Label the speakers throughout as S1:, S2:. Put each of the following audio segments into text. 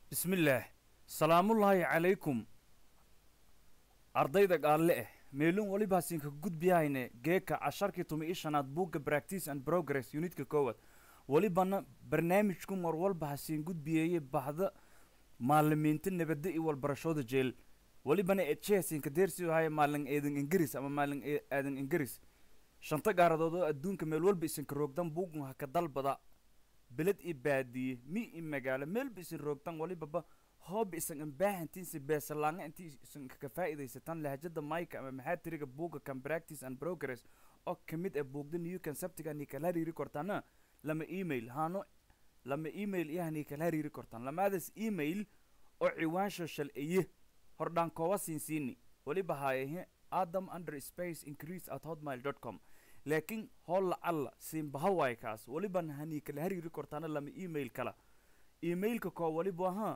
S1: bismillaah salaamullaahi calaykum ardayda gaalle eh meelun welibaasinka gudbiyahayne geeka casharkii tumi i shanaad buugga practice and progress unitka koowaad welibana barnaamijku mar walba hasiin gudbiyeeye bahda maalimiinta nabadda iyo walbarashooda jeel welibana ejehasinka deersiu haya maalin eedan ingiris ama maalin aadan ingiris shanta gaaradood oo adduunka meel walba isinka roogdan buugun haka dalbada beled i baadiye mi i magaalo meelba isin roogtan walibaba hooba isan ambaahantiinsi beesalaanga intii isan ka faa'iidaysataan lahjada mayka ama maxaa tiriga buugga can practice and progress oo ka mid ah buugda new conceptiga ni kala hariiri kortaana lama email haano lama email iyaha ni kala hariiri kortaan lamaadaas email oo ciwaan social eye hordhaan kooba siinsiini weliba haayahe adam under space increase at hotmail dot com laakiin holla alla siinbaha waay kaas weliban hanii kala hariiri kortaana lama email kala emailka koo weliba ahaa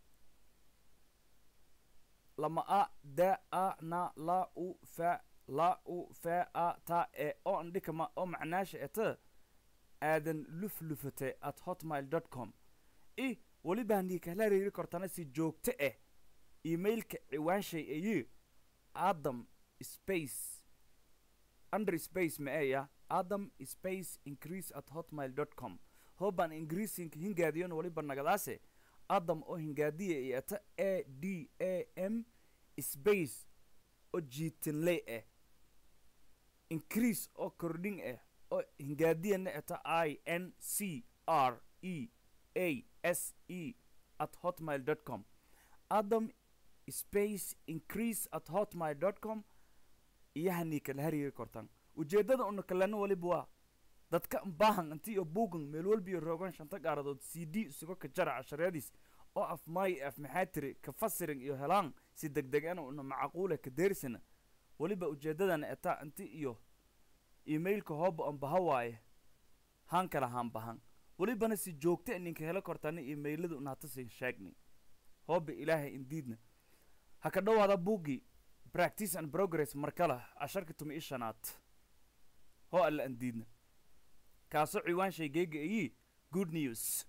S1: lama a da a na la u fa la u fa a ta e oo andhikama oo macnaasha eta aadan luflufate at hotmail dot com i weliba hanii kala hariiri kortaana si joogto ah emailka ciwaanshay ayi adam space under space ma eya adam space increase at hotmail dot com hoban increasing hingaadiyon weliba nagadaase adam oo hingaadiya iyo eta a d a m space oo jiitinley ah increase oo kordhin ah oo hingaadiyana eta i n c r e a s e at hotmail dot com adam space increase at hotmail dot com iyo hanii kala hariiri kortaan ujeeddada una kalena weliba waa dadka baahan intii iyo buugan meel walbiyo roogan shanta gaaradood c d isugo ka jara cashareediis oo af maayo af maxaa tiri ka fasirin iyo helaan si deg degana una macquula ka deersana weliba ujeeddadana etaa inti iyo emailka hooba on baha waaye haan kala haan bahan welibana si joogta ininka helo kortaana emailada una hatasin sheegnay hooba ilaahay indiidna ha ka dhowaada buuggii practice and progress markala casharka tumi i shanaad hoo alla andiidna kaasoo ciwaan shaygeyga ayii good news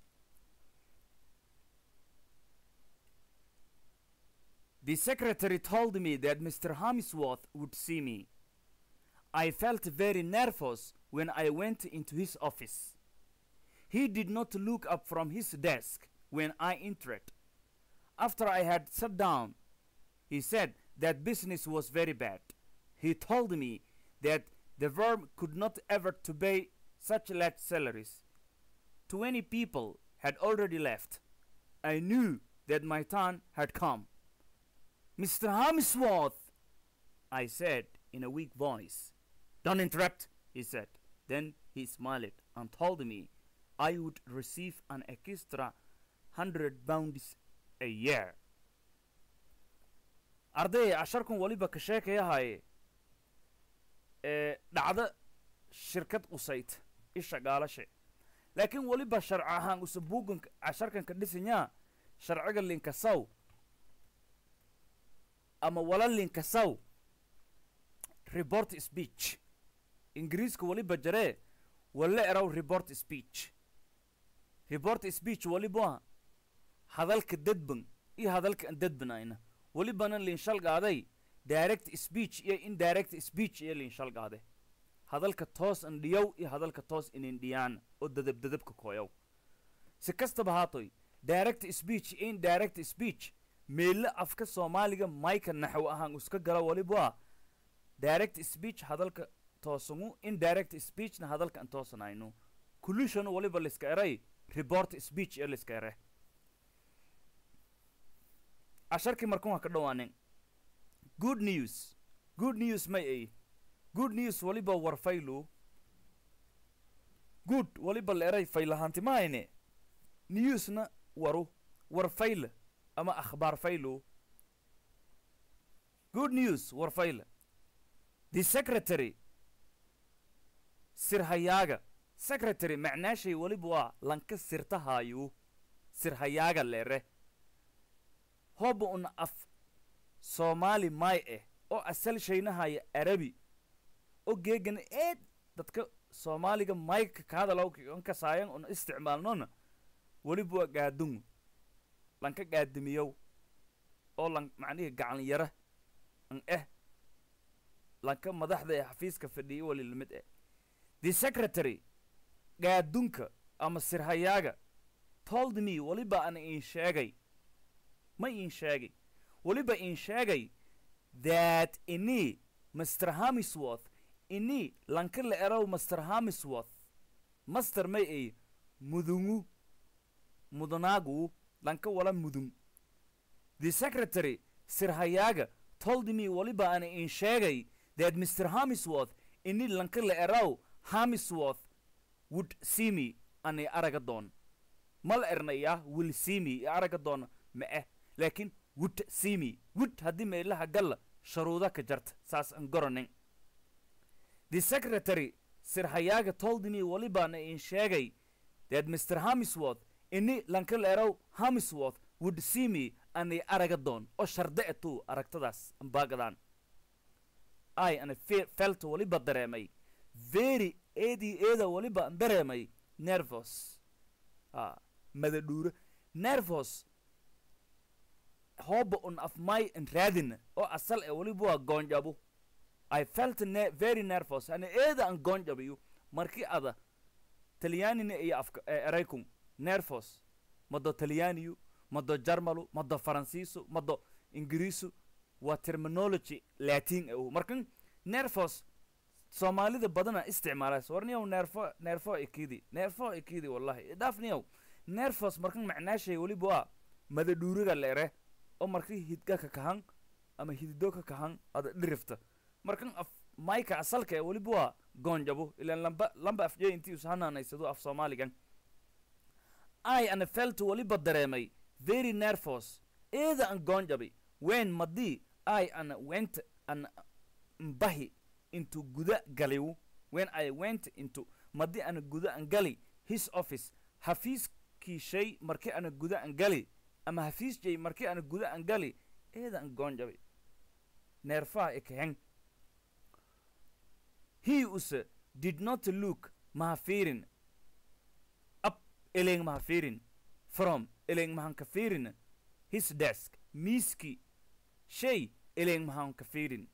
S1: The secretary told me that Mr. Hamisworth would see me. I felt very nervous when I went into his office. He did not look up from his desk when I entered. After I had sat down, he said that business was very bad. He told me that the firm could not ever to pay such large salaries. Twenty people had already left. I knew that my turn had come. Mr. Harmsworth, I said in a weak voice. Don't interrupt, he said. Then he smiled and told me I would receive an extra hundred pounds a year. arday casharkan weliba ka sheekayahaaye ee dhacdo shirkad qusayd isha gaalashe laakiin weliba sharci ahaan use buugan casharkan ka dhisanyaa sharciga linkasaw ama wala linkasaw report speech ingiriiska weliba jaree walla eraw report speech report speech weliba hadalka dadban iyo hadalka aan dadbanayna welibana linshalgaaday direct speech iyo indirect speech iyo linshalgaade hadalka toos andhiyow iyo hadalka toos inindhiyaan oo dadabdadabka kooyow si kastaba haatoy direct speech iyo indirect speech meelle afka soomaaliga mayka naxw ahaan iska gala weliba direct speech hadalka toosangu indirect speechna hadalka aan toosanayno collusion weliba liska eray report speech iyo liska ere casharkii markan waa ka dhawaanen good news good news may ay good news weliba war faylu good weliba la eray faylahaanti mahayne newsna waru war fayle ama akhbaar faylu good news war fayle the secretary sirhayaaga secretary macnaashay weliba waa lanka sirtahaayu sirhayaaga leere hooba una af soomaali maay ah oo asal shaynahaya arabi oo geegana eed dadka soomaaliga mayka ka hadalaw kasaayan una isticmaalnona weliba waa gaadungu lanka gaadimiyow oo lan macnihii gacan yara an eh lanka madaxda ee xafiiska fadhiyay wali lamid eh the secretary gaadunka ama sirhayaaga told me waliba ana iin sheegay ma iin sheegay waliba iin sheegay that ini mr hamisworth ini lanka la erow mr hamisworth master may ay mudungu mudanaagu lanka wala mudun the secretary sirhayaaga told me waliba ana iin sheegay that mr hamisworth ini lanka la erow hamisworth would see me anay araga doon mal ernaya will see me i araga doona ma eh laakiin would see me would haddii meelaha galla sharuuda ka jarta saas an goronin the secretary sirhayaaga told me walibaana iin sheegay that mr hamisworth ini lanka la erow hamisworth would see me anay araga doon oo sharde etuu aragtadaas ambaagadaan ai ana fe- felt waliba dareemay very eedii eeda waliba an dareemay nervos a madadhuuro nervos hooba un af may an raadina oo asal e waliba waa goonjabo i felt ne very nervous ana eeda an goonjabayo markii ada talyaanina iyo afka e- eraykun nervos mado talyaaniyu mado jarmalu mado faransiisu mado ingiriisu waa terminology latin e markan nervos soomaalida badana isticmaalays warniyow neerfo neerfo ikidi neerfo ikidi wallahi dhaafniyow nervos markan macnaashay weliba waa madadhuuriga leere oo markii hidga ka kahan ama hidido ka kahan ada dhirifta markan af mayka asalka ee weliba waa goonjabo ilaan lamba lamba afjee intii ushanaanaysado af soomaaligan i ana felt weliba dareemay very nervous eeda an goonjabi wen madii i ana went an mbahi into guda galiw when i went into madii ana guda an gali his office hafiiskii shay markii ana guda an gali ama hafiis jay markii ana guda an gali eeda an goonjabi neerfaha ikaheng he use did not look mahafiirin up eleng mahafiirin from eleng mahan kafiirin his desk miiski shay eleng mahan kafiirin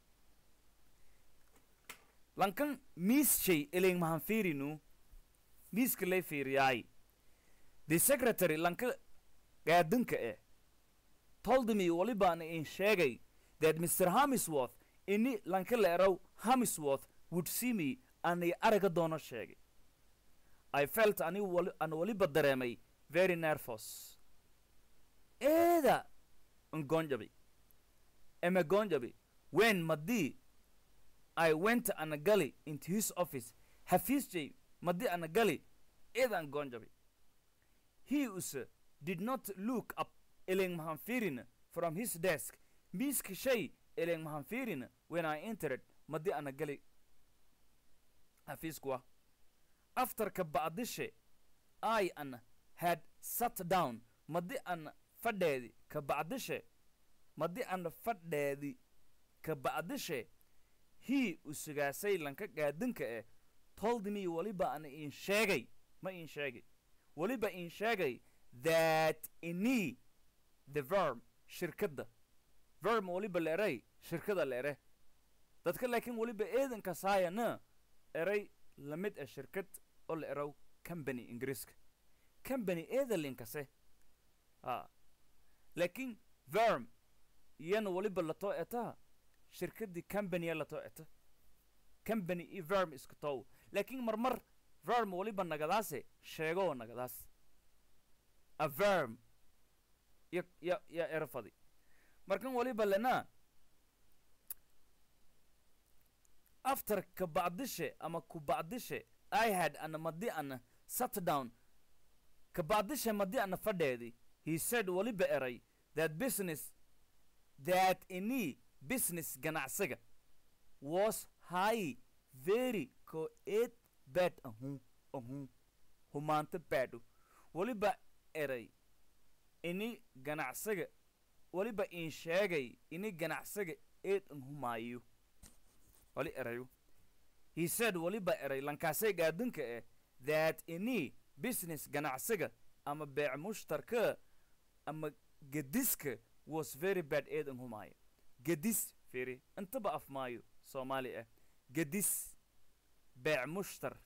S1: lankan miis shay eleng mahan fiirinu miiska lay fiiriyaay the secretary lanka gaadinka eh told me walibaana in sheegay that mr hamisworth ini lanka la erow hamisworth would see me anay araga doono sheegay i felt ani wali an waliba dareemay very nervous eeda ngonjabi eme gonjabi when madii i went ana gali into his office hafiisjay madii ana gali eedan gonjabi he use did not look up eleng mahan fiirin from his desk miiska shay eleng mahan fiirin when i entered madii ana gali hafiiskuwa after ka bacdishe i an had sat down madii an fadheedi ka bacdishe madii an fadheedi ka bacdishe he usugaasay lanka gaadinka eh told me waliba ana iin sheegay ma iin sheegay waliba iin sheegay that ini the verm shirkadda verm waliba la eray shirkada la ere dadka laakiin waliba eedanka saayana eray lamid ah shirkad oo la erow company ingiriiska company eedalinkase a laakiin verm iyana waliba latoo etaa shirkaddii companya latoo eta company iyo verm iska tow laakiin marmar verm waliba nagadaase sheegoo nagadaas a verm ya ya ya erafadi markan waliba lena after ka bacdishe ama ku bacdishe i had ana madi ana sat down ka bacdishe madi ana fadheedi he said waliba eray that business that ini business ganacsiga was high very ko eed bad ahu ahu humaanta baadho waliba eray ini ganacsiga waliba in sheegay ini ganacsiga eed an humaayo wali erayo he said waliba eray lankaasay gaadinka eh that ini business ganacsiga ama beec mushtarka ama gediska was very bad eedan humaayo gedis firi intaba af maayo soomaali ah gedis beec mushtar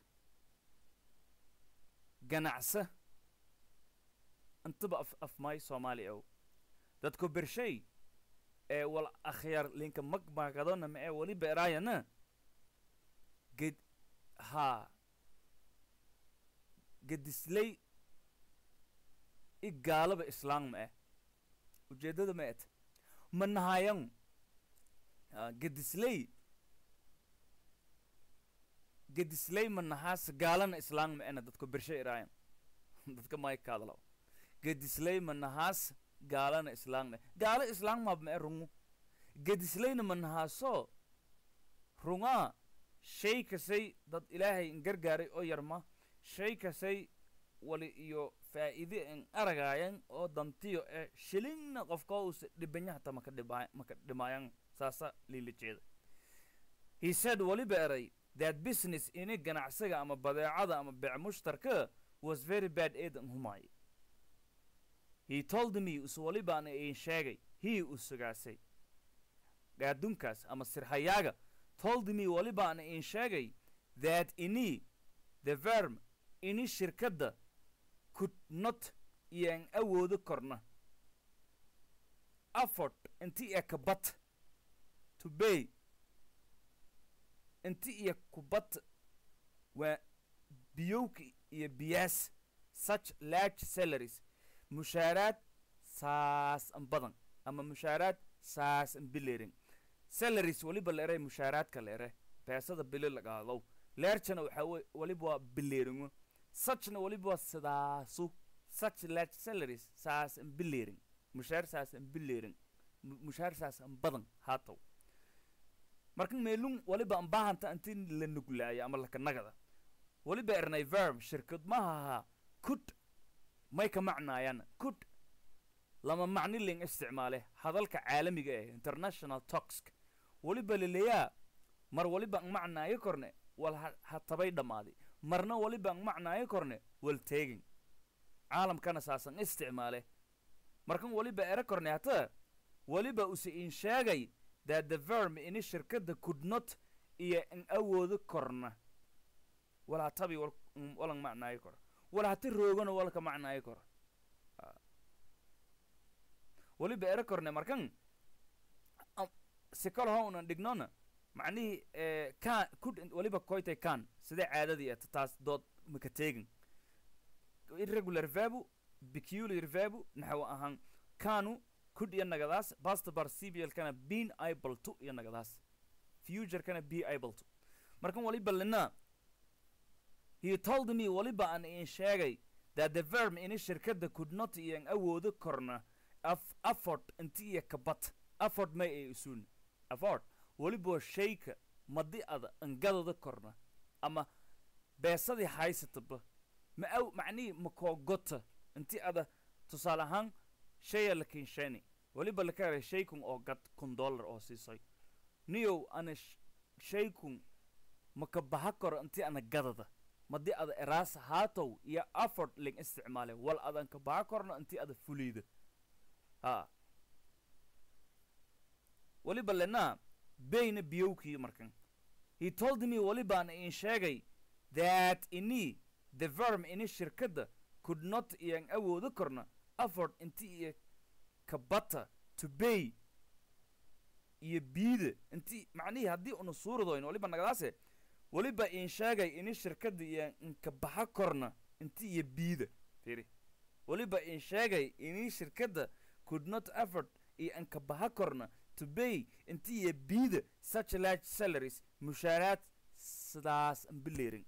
S1: ganacsa intaba af af maayo soomaali ow dadku bershay ee wal akhyar linka magmagadona ma ee wali beeraayana ged haa gedisley i gaalaba islaam ma ah ujeeddada ma et ma nahayan gedisley gedisley ma nahaas gaalana islaam ma ena dadku bershay iraayan dadka maykaadalaw gedisley ma nahaas gaalana islaam ma gaalo islaam maab ma e rungu gedisleyna ma nahaaso rungaa shay kasay dad ilaahay in gargaaray oo yarma shay kasay wali iyo faa'iide in aragaayan oo dantiyo ee shilingna qofka usa dhibanyahata maka dhibaa maka dhimaayan saasa liila jeeda he said waliba eray that business ini ganacsiga ama badeecada ama beec mushtarka was very bad eedan humaay he told me us walibaana iin sheegay he u sugaasay gaadunkaas ama sirhayaaga told me walibaana iin sheegay that ini the verm ini shirkadda could not iyan awoodo korna afford inti iya kabat to pay inti iyo kubat waa biyowka iyo biyaas such large salaries mushaaraad saas an badan ama mushaaraad saas an bileerin salaries waliba la eray mushaaraadka la ere beesada bili lagaalow leerjana waxaa we waliba waa bileeringo suchna waliba waa sidaasu such large salaries saas an bileerin mushaar saas an bileerin mushaar saas an badan haatow marka meelun waliba an baahanta inti la nuglaayo ama lakanagada waliba ernay verm shirkad maha ahaa kud may ka macnaayaan kud lama macni ling isticmaale hadalka caalamiga eh international toxk waliba laleeyaa mar waliba an macnaayo korne wal ha tabay dhammaaday marna waliba an macnaayo korne wal teegin caalamkana saasan isticmaale markan waliba ere korne hata waliba use in sheegay that the verm ini shirkadda could not iyo in awoodo korna wal hatabi walan macnaayo koro wal hati roogana walka macnaayo koro waliba ere korne markan si kal ho unan dhignona macnihii kan kud waliba koytay kan sidee caadadii eta taas dood maka teegin irregular verbu peculiar verbu naxwo ahaan kanu kud iyo nagadaas past participial kana been able to iyo nagadaas future kana be able to markan waliba lina he told me waliba an in sheegay that the verm ini shirkadda could not iyan awoodo korna af afford inti iyo kabat afford may ay isuun afford waliba shayka madi ada angadada korna ama beesadii haysataba ma aw macnihii makoo gota inti ada tusaale ahaan shaya la kinshani waliba laka helay shaykun oo gad kun dollar oo siisay niyow ana shaykun maka baha koro inti ana gadada madi ada eraas haatow iyo afford ling isticmaale wal adan ka baha korno inti ada fuliyda ha waliba lenaa bayna biyowkii markan he told me walibaan in sheegay that ini the verm ini shirkadda could not iyan awoodo korna afford inti iyo kabata to bay iyo biida inti macnihii haddii una suuradoyn waliba nagadaase waliba in sheegay ini shirkadda iyo inka baxa korna inti iyo biida firi waliba in sheegay ini shirkadda could not afford iyo inka baxa korna to bay inti iyo biida such large salaries mushaaraad sidaas an bileerin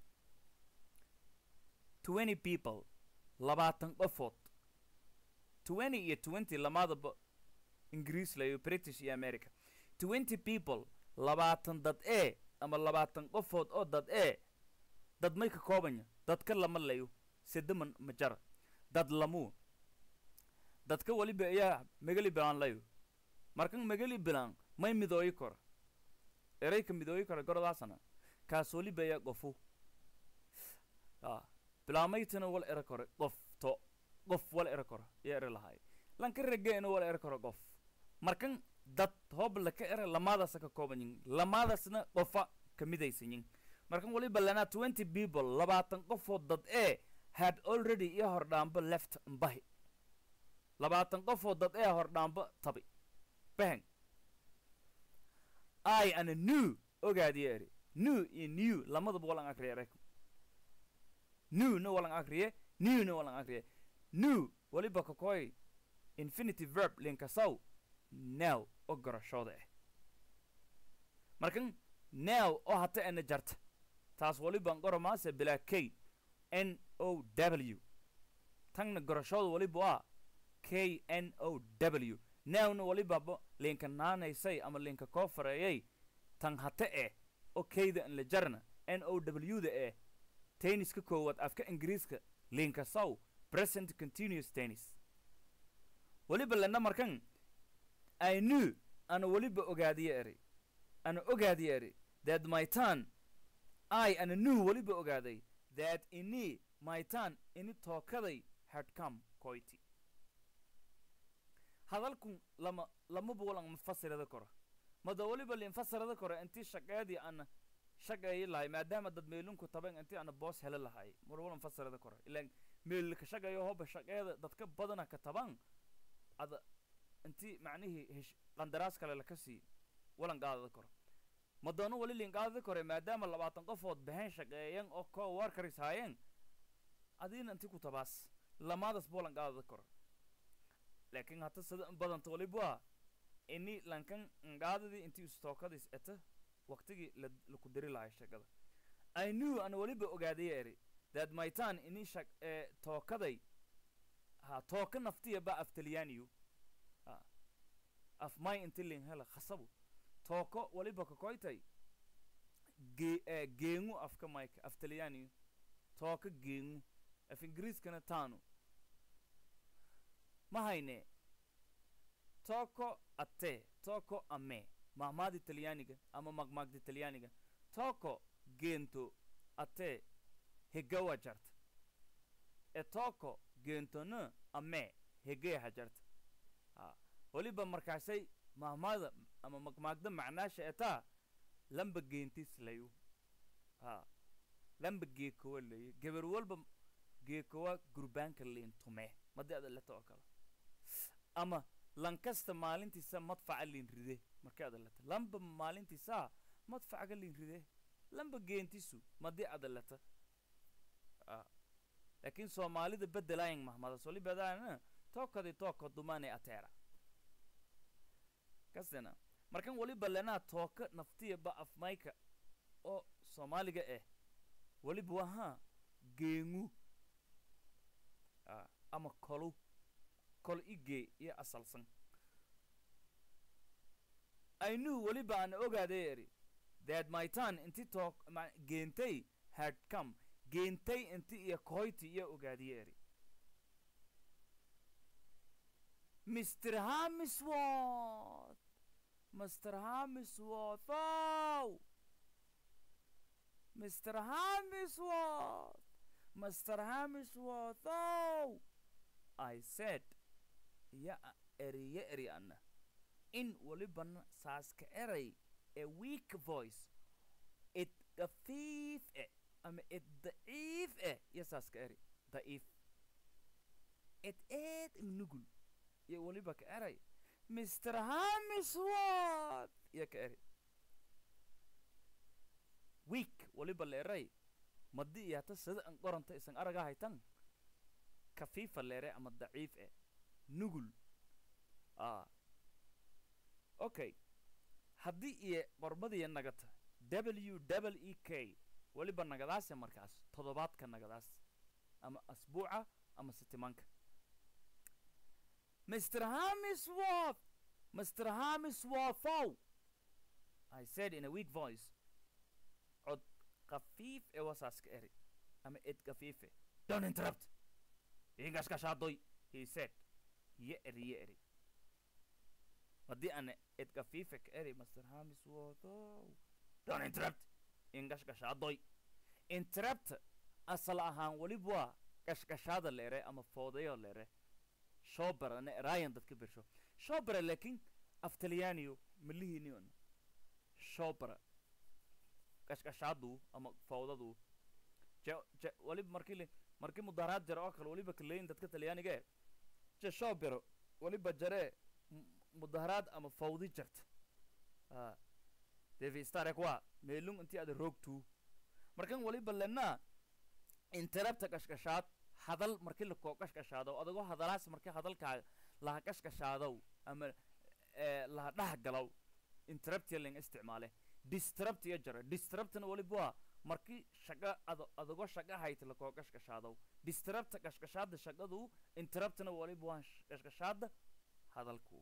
S1: twenty people labaatan qofood twenty iyo twenty lamadaba ingiriis layo british iyo america twenty people labaatan dad ee ama labaatan qofood oo dad ee dad may ka koobanya dadka lama layo sedaman majara dad lamuu dadka waliba ayaa megali bilaan layo markan megali bilaan may midooyi kora erayka midooyi kora gordaasana kaas waliba ayaa qofu a bilaamaytana wal era kore qofto qof wal era kora iyo ere lahaay lanka regeena wala er karo qof markan dad hoob laka era lamaadaasa ka kooban yihin lamaadaasna qofa ka midaysan yihin markan waliba lanaa twenty people labaatan qofood dad ee had already iyo hordhaambo left mbahi labaatan qofood dad ee hordhaambo tabi bahan i ana new ogaadiye eri new iyo new lamadaba walan akriye erek new na walan akriye new na walan akriye new waliba kakoy infinity verb linkasaw now oo garashooda ah markan now oo hata ana jarta taas waliban qoromaase bilaa k n o w tanna garashooda waliba waa k n o w nowna walibaba linka naanaysay ama linka koo fareeyay tan hate eh oo kayda an la jarna n o w da eh tenniska koowaad afka ingiriiska linka saw present continuous tennis waliba lana markan i knew ana waliba ogaadiye eri ana ogaadiye eri that my turn i ana knew waliba ogaaday that ini my turn ini tookaday had come koyti hadalkun lama lamaba walan mafasirada koro mada waliba linfasirada koro intii shaqeedii ana shaqeeyi lahay maadaama dad meelinku taban intii ana boos heli lahay mar walan fasirada koro ilaan meelka shaqeeyo hoba shaqeeda dadka badana ka taban ada intii macnihii hesh qandaraas kale laka sii walan qaadada koro madoono wali lin qaadada kore maadaama labaatan qofood baheen shaqeeyan oo koo warkaris haayeen adiina intii ku tabaas lamaadas bolan qaadada koro laakiin hata sida in badanta waliba ini lankan ngaadadii intii istookadis eta waqtigii la laku dari lahay shaqada i knew ana waliba ogaadaya eri that my turn ini shaq ee tookaday ha tooka naftiya ba af talyaaniyu ha af may inti lin hela khasabu tooko waliba kakoytay ge ee geengu afka mayka af talyaaniyu tooka geengu af ingiriiskana taanu ma hayne toko ate toko ame mahmaadi talyaaniga ama magmaagdi talyaaniga toko geento ate hegawa jarta e toko geentona ame hegeha jarta ha waliba markaasay mahmaada ama magmaagda macnaasha etaa lamba geentis layu ha lamba geekowa layu geber walba geekowa gurbaanka liintume madi ada leta oo kale ama lankasta maalintiisa madfaca liin ride markay ada leta lamba maalintiisa madfacaga liin ride lamba geentisu madi ada leta laakiin soomaalida bedelayan mahmadas walibadaana tookadi tooko dumane ateera kasena markan waliba lenaa tooka naftiya ba afmayka oo soomaaliga eh waliba wahaa geengu ama kolu kol igee iyo asalsan i knew waliba aan ogaaday eri that my turn inti took geentay had come geentay inti iyo koyti iyo ogaadiye eri mr hamisworth mr hamisworth oh mr hamisworth mr hamisworth oh i said ya eri ya eri ana in walibana saaska eray a weak voice it dafiif eh ama it daciif eh iyo saaska eri daciif it eed nugul iyo waliba ka eray mr hamisworth iyo ka eri weak waliba la eray madi iyo hata sida an qoranta isan araga haytan kafiifa leere ama daciif eh nugul ah okay haddii iyo qormadiya nagata w w e k weliba nagadaase markaas toddobaadka nagadaas ama asbuuca ama sitimanka mr hamisworth mr hamisworthow i said in a weak voice cod kafiif ee wasaaska eri ama ed kafiife don't interrupt ingashkashaadoy he said ye eri ye eri haddii ana ed kafiife ka eri mr hamisworthow don't interrupt ingashkashaadoy interrupt asal ahaan weliba waa gashgashaada leere ama foodayo leere shobera na eraayan dadka bersho shobera laakiin af talyaaniyo malihiini on shobera qashqashaadu ama fawdadu je je waliba markii le markii mudaharaad jara oo kale waliba kaleyin dadka talyaaniga e je shobero waliba jaree mudaharaad ama fawdi jarta a devi starek wa meelung intii ada roogtuu markan waliba lenaa interabta qashqashaad hadal markii lakoo qashqashaado adagoo hadalaas markii hadalkaaga laha qashqashaadow ama laha dhaha galow interruptia ling isticmaale distruptia jara distruptna waliba waa markii shaqa ad adagoo shaqa hayta lakoo qashqashaadow distrupta qashqashaada shaqadu interruptna waliba waa qashqashaada hadalku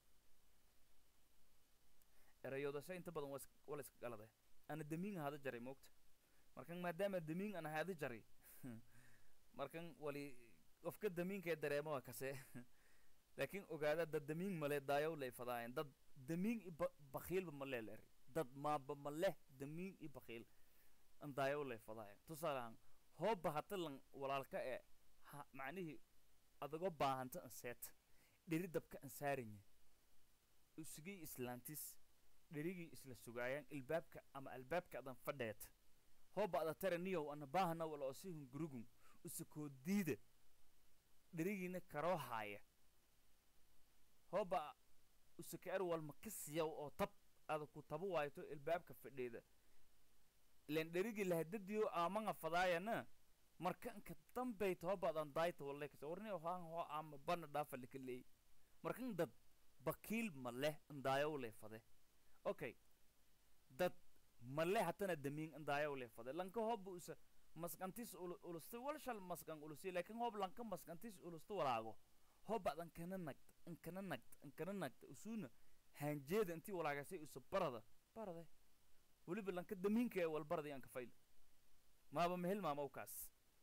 S1: erayoodase inta badan waa wala iska galade ana damiin hada jaray moogta markan maadaama damiin ana hada jaray markan wali qofka damiinkae dareemo waa kase laakiin ogaada dad damiin male daayow lay fadaayan dad damiin i ba bakiilba male la eri dad maaba maleh damiin i bakiil an daayow lay fadaayan tusaalehan hooba hata lan walaalka ee ha macnihii adagoo baahanta an seet dheri dabka an saarinya usigii islaantis dherigii isla sugaayaan ilbaabka ama albaabka adan fadheet hooba ada tara niyow ana baahana wala osihun gurugun usakoo diida dherigiina karoo haaya hooba usaka er walma ka siyaw oo tab ada ku taba waayto ilbaabka fadheeda ilan dherigii lahadadiyo aamanga fadaayana marka inka dambayta hooba adan daayta wallay kasa warniyo haan hoo ama bana dhaafa laka leey markan dad bakiil ma leh ndaayow lay fade okay dad male hatana damiin ndaayow lay fade lanka hooba usa maskantis ulusta walshal maskan ulusi laakiin hoob lanka maskantis ulusta walaago hooba adan kana nagta inkana nagta inkana nagta usuna haanjeeda intii walaagasay usa barada barade weliba lanka damiinka ee walbarada yaan ka fayla maaba mehel maamawkaas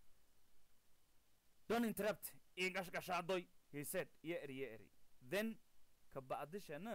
S1: don't interrupt igashgashaadoy he said iyo eri iyo eri then kabacdishana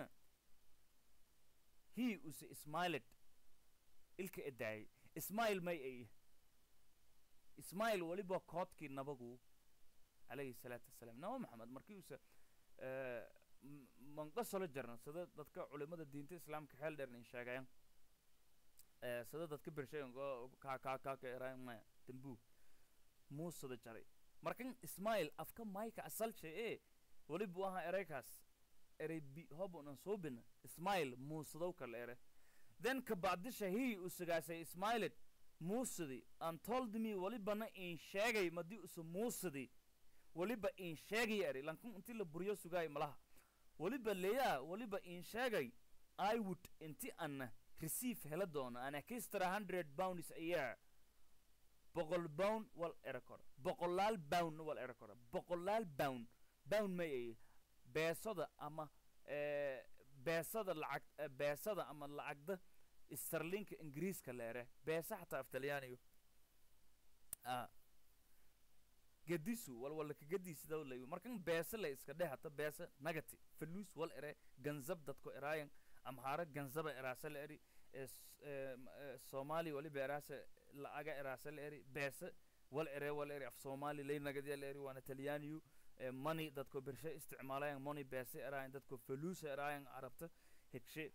S1: he use smiled ilka edaayay smile may ay ismail weliba koodkii nabagu calayhi salaatu wasalaam naba maxamed markii uuse manqasolo jarna sida dadka culimada diinta islaamka xeel dheer nin sheegayan sida dadka bershayan ka ka ka ka erayan maya dambu muusada jaray markan ismail afka mayka asalshe ee weliba u ahaa ereykaas erey bi hobunan soobina ismail muusadow kala ere then kabacdisha hii usagaasay ismailet muusadi an told me walibana in sheegay madii usa muusadi waliba in sheegay eri lankun inti la buryo sugaay malaha waliba leeyaa waliba in sheegay i would inti ana receive hela doono an extra hundred pounds a year boqol pound wal era kora boqolaal pound wal era kora boqolaal pound pound may ay beesada ama beesada lacag beesada ama lacagda starlinka ingiriiska leere beesa xataa af talyaanigu a gadisu wal wala ka gadisida lay markan beesa la iska dheh hata beesa nagati faluus wal ere ganzab dadko eraayan amhaara ganzaba eraasa la eri soomaali waliba eraasa la'aga eraasa la eri beesa wal ere wal eri af soomaali lay nagadiya la eri waana talyaaniyu money dadko bershe isticmaalayan money beesa eraayan dadko faluusa eraayan arabta hegshe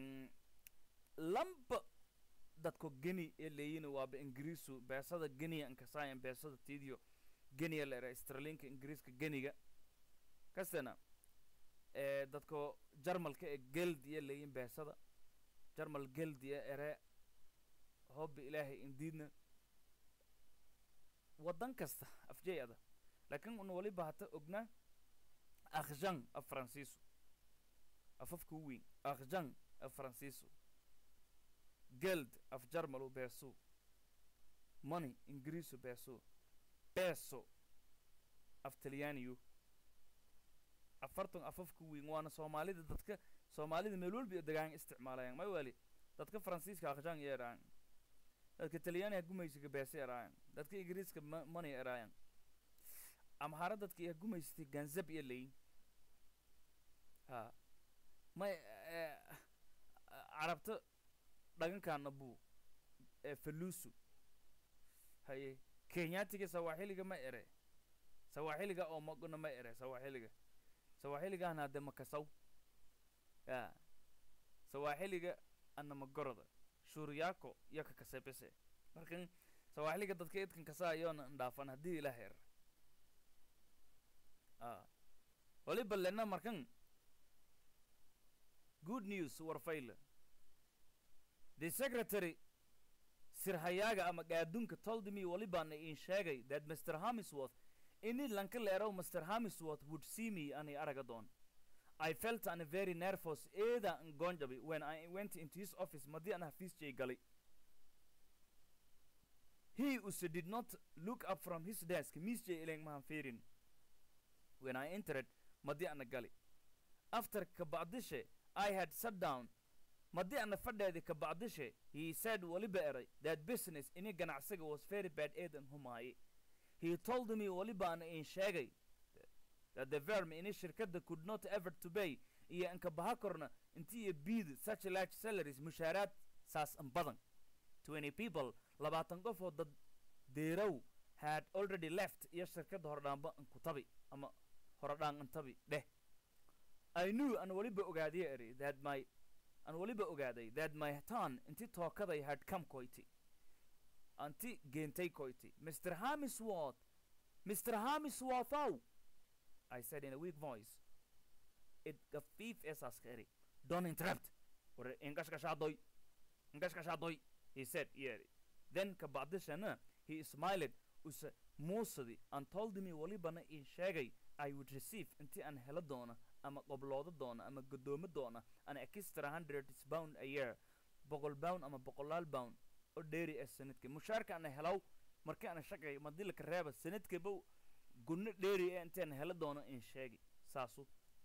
S1: lamba dadko geni ee leeyina waaba ingiriisu beesada geniya inkasaayan beesada tiidiyo geniya la era stralinka ingiriiska geniga kastena ee dadko jarmalka ee geldiya leeyin beesada jarmal geldiya ere hobba ilaahay indiidna waddan kasta afjay ada laakiin una waliba hata ognaa akhjan af faransiisu afafka u weyn akhjan af faransiisu geld af jarmalu beesu money ingiriisu beesu beeso af talyaaniyu afartan afafka weyn waana soomaalida dadka soomaalida meel walba iyo degaan isticmaalayaan may wali dadka faransiiska akhjan iyo eraayan dadka talyaaniga gumaysiga beese eraayan dadka ingiriiska money eraayan amhara dadka iya gumaysatay ganzab iyo leyin ha may carabta dhagankaana buu faluusu haye kenyaatiga sawaaxiliga ma ere sawaaxiliga oo magona ma ere sawaaxiliga sawaaxiligaana hadde makasaw ya sawaaxiliga anama goroda shuuriyaako iyo ka kasebese markan sawaaxiliga dadka idkan kasaa iyoona ndhaafan haddii ila heer a waliba lena markan good news warfayle the secretary sirhayaaga ama gaadunka told me walibana in sheegay that mr hamisworth ini lanka leerow mr hamisworth would see me ani araga doon I felt an very nervous eeda ngonjabi when I went into his office madi an hafisjay gali he also did not look up from his desk misjay ilang mahan fiirin when I entered madi ana gali after kabacdishe I had sat down madi ana fadheedi kabacdishe he said waliba eray that business ini ganacsiga was very bad eedan humaaye he told me waliba ana in sheegay that the firm ini shirkadda could not ever to pay iyo anka baha korna inti iyo biid such large salaries mushaaraad saas an badan twenty people labaatan qof oo dad deerow had already left iyo shirkadda hordhaanba an ku tabi ama horodhaan an tabi dheh I knew an waliba ogaadiye eri that my an waliba ogaaday that my turn inti tookaday had come koyti anti geentay koyti Mr. Hamisworth Mr. Hamisworthow I said in a weak voice. It gafiif es askeri. Don't interrupt. Or ingashkashadoy. Ingashkashadoy. He said, yeah. Then kabadishana, he smiled us moosadi and told me walibana in sheegay I would receive inti an hela doona ama qoblooda doona ama godoomo doona an extra hundred pound a year boqol pound ama boqolaal pound oo dheeri ah sanadka mushaarka ana helaw markii ana shaqay madilka reeba sanadkaba gunno dheeri ee intaan hela doono in sheegi saasu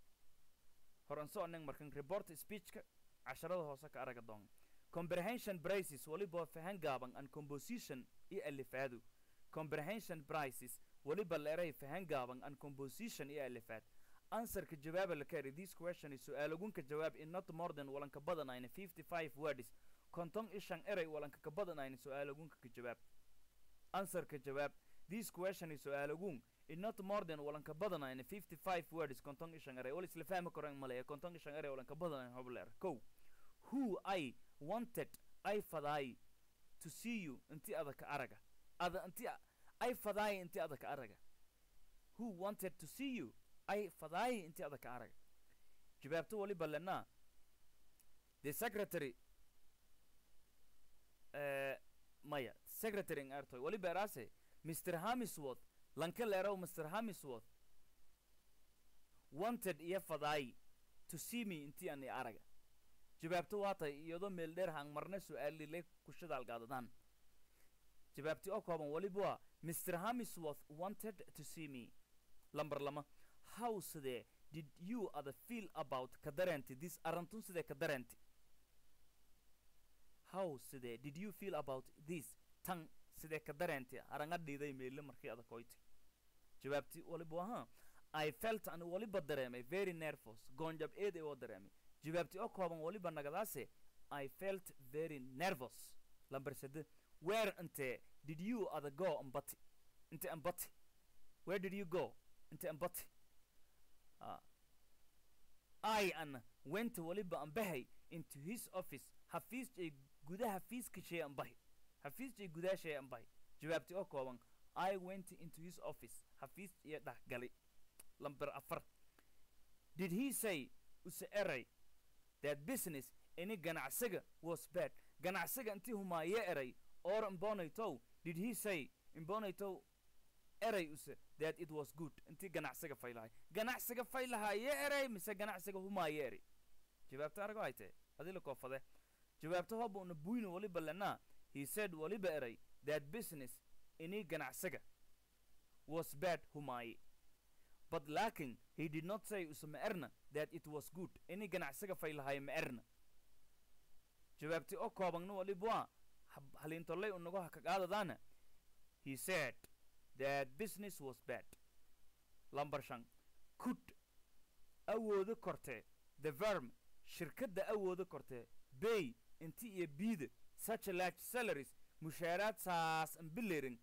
S1: horanso anag markan report speechka casharada hoose ka araga doon comprehension prices waliba fahan gaaban and composition iyo alifaadu comprehension prices waliba leeray fahan gaaban and composition iyo alifaad answerka jawaaba la kari this question is su-aalagunka jawaab in not more than walanka badanayna fifty five words konton ishan eray walanka ka badanayna su-aalagunka ka jawaab answerka jawaab this question is su-aalagun in not more than walanka badanayna fifty five words konton ishan eray wal isla fahmi karan maleeya konton ishan eray walanka badanayna hobleer kow who i wanted i fadaay to see you inti adaka araga ada inti i fadaay inti adaka araga who wanted to see you i fadaay inti adaka araga jawaabto waliba lenaa the secretary uh, maya secretary ng artoy waliba eraase mr hamisworth lanka leerow mr hamisworth wanted iyo fadaay to see me intii ani araga jawaabto waatay iyadoo meel dheer hang marna su-aalile kushadaalgaadadaan jawaabti oo kooban waliba waa mr hamisworth wanted to see me lamber lama how sidee did you other feel about ka dareenti this arantun sidee ka dareenti how sidee did you feel about this tan sidee ka dareenti aranga dhiiday meelle markii adakoyti jawaabti waliba ahaa i felt an waliba dareemay very nervous goonjab eed ee oo dareemay jawaabti oo kooban waliba nagadaase i felt very nervous lamber sade where inte did you other go ambati inte ambati where did you go inte ambati uh, i an went waliba ambahay into his office hafiisjay gudaha hafiiska shay ambahay hafiisjay gudaha shay ambahay jawaabti oo kooban i went into his office hafiis iyo dhah gali lamber afar did he say use eray that business ini ganacsiga was bad ganacsiga intii humaaye eray or imbonaytow did he say imbonaytow eray use that it was good intii ganacsiga faylahay ganacsiga faylahaye eray mise ganacsiga humaaye eray jawaabta arago haytee adila koofade jawaabta hoba una buyna waliba lenaa he said waliba eray that business ini ganacsiga was bad humaaye but laakin he did not say use ma erna that it was good ini ganacsiga faylahaye ma erna jawaabti oo koobangna waliba waa haliintolay unago hakagaadadaana he said that business was bad lamber shan could awoodo kortee the verm shirkadda awoodo kortee bay inti iyo biida such a large salaries mushaaraad saas an bilerin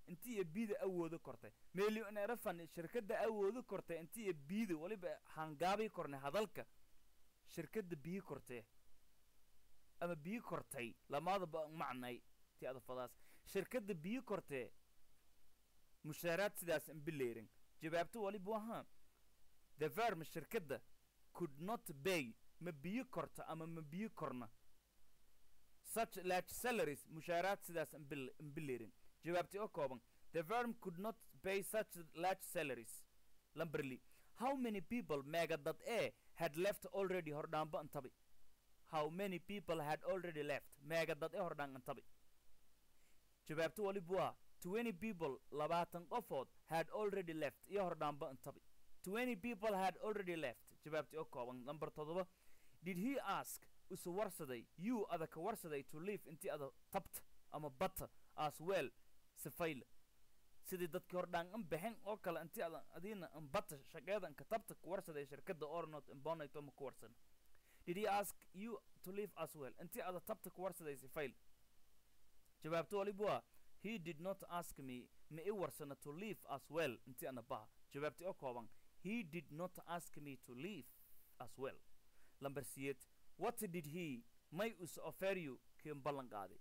S1: intii iyo biida awoodo kortay meelionera fani shirkadda awoodo kortay intii iyo biida weliba hangaabii kornay hadalka shirkadda biyi kortee ama biyi kortay lamaadaba macnay ti adafadaas shirkadda biyi kortee mushaaraad sidaas imbileerin jawaabto waliba ahaa the verm shirkadda could not bay ma biyi korto ama ma biyi korna such large salaries mushaaraad sidaas imbil- imbileerin jawaabti oo kooban the firm could not pay such large salaries lamberly how many people meega dad ee had left already hordhaanba antabi how many people had already left meega dad ee hordhaan antabi jawaabto waliba waa twenty people labaatan qofood had already left iyo hordhaanba antabi twenty people had already left jawaabti oo kooban number toddoba did he ask usu warsaday you ada ka warsaday to leave intii ada tabta ama bata as well sifayla sidii dadkii hordhaan an bixin oo kale intii adan adiina an bata shaqeedan ka tabta ku warsaday shirkadda ornot imbonato ma ku warsan did he ask you to leave as well intii ada tabta ku warsaday sifayl jawaabto waliba waa he did not ask me ma i warsana to leave as well intii ana baha jawaabti oo kooban he did not ask me to leave as well lamber siyeed what did he may us offer you kiin ballan qaaday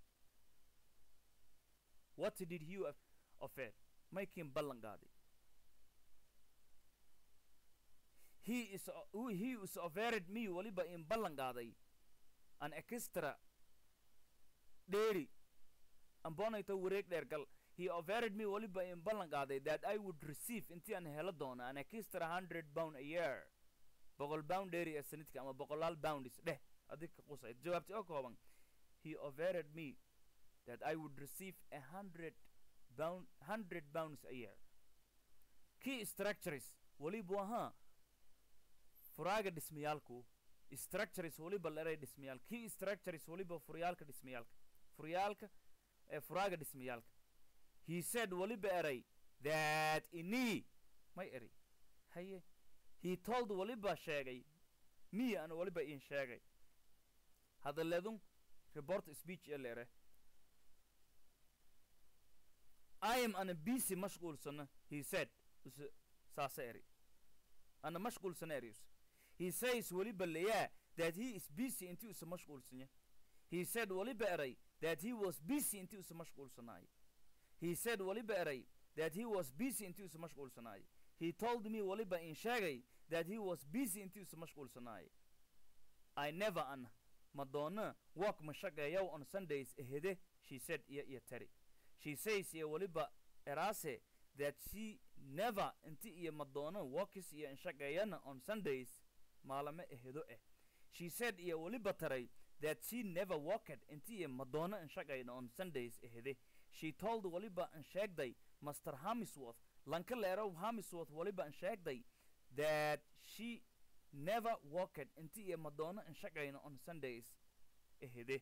S1: what did he of- offer may kiin ballan qaaday he is o- who- he is offered me waliba in ballan qaaday an extra dheeri ambonayto wareeg dheer gal he offered me waliba in ballan qaaday that i would receive intii aan helo doono an extra hundred pound a year boqol pound dheeri ee sanadka ama boqolaal pounds dheh adig ka qusay jawaabti oo kooban he offered me that i would receive a hundred pound hundred pounds a year key structures waliba ahaa furaaga dhismayaalku structures waliba leray dhismayaal key structures waliba furyaalka dhismayaalka furyaalka ee furaaga dhismayaalka he said waliba eray that ini may eri haye he told waliba sheegay me ana waliba iin sheegay hadaledun report speech ee leere I am ana busy mashquulsana he said us saasa eri ana mashquulsana erius he says waliba leyaa that he is busy intii usa mashquulsanya he said waliba eray that he was busy intii usa mashquulsanaay he said waliba eray that he was busy intii usa mashquulsanaay he told me waliba in sheegay that he was busy intii usa mashquulsanaay I never an madonna walk ma shaqeeyow on Sundays ehede she said iyo iyo tari she says iyo waliba erase that she never inti iyo madonna walks iyo inshaqeeyana on Sundays maalame ehedo eh she said iyo waliba taray that she never walked inti iyo madonna inshaqeyna on Sundays ehede she told waliba insheegday Master Hamisworth lanka leerow Hamisworth waliba insheegday that she never walked inti iyo madonna inshaqeyna on Sundays ehede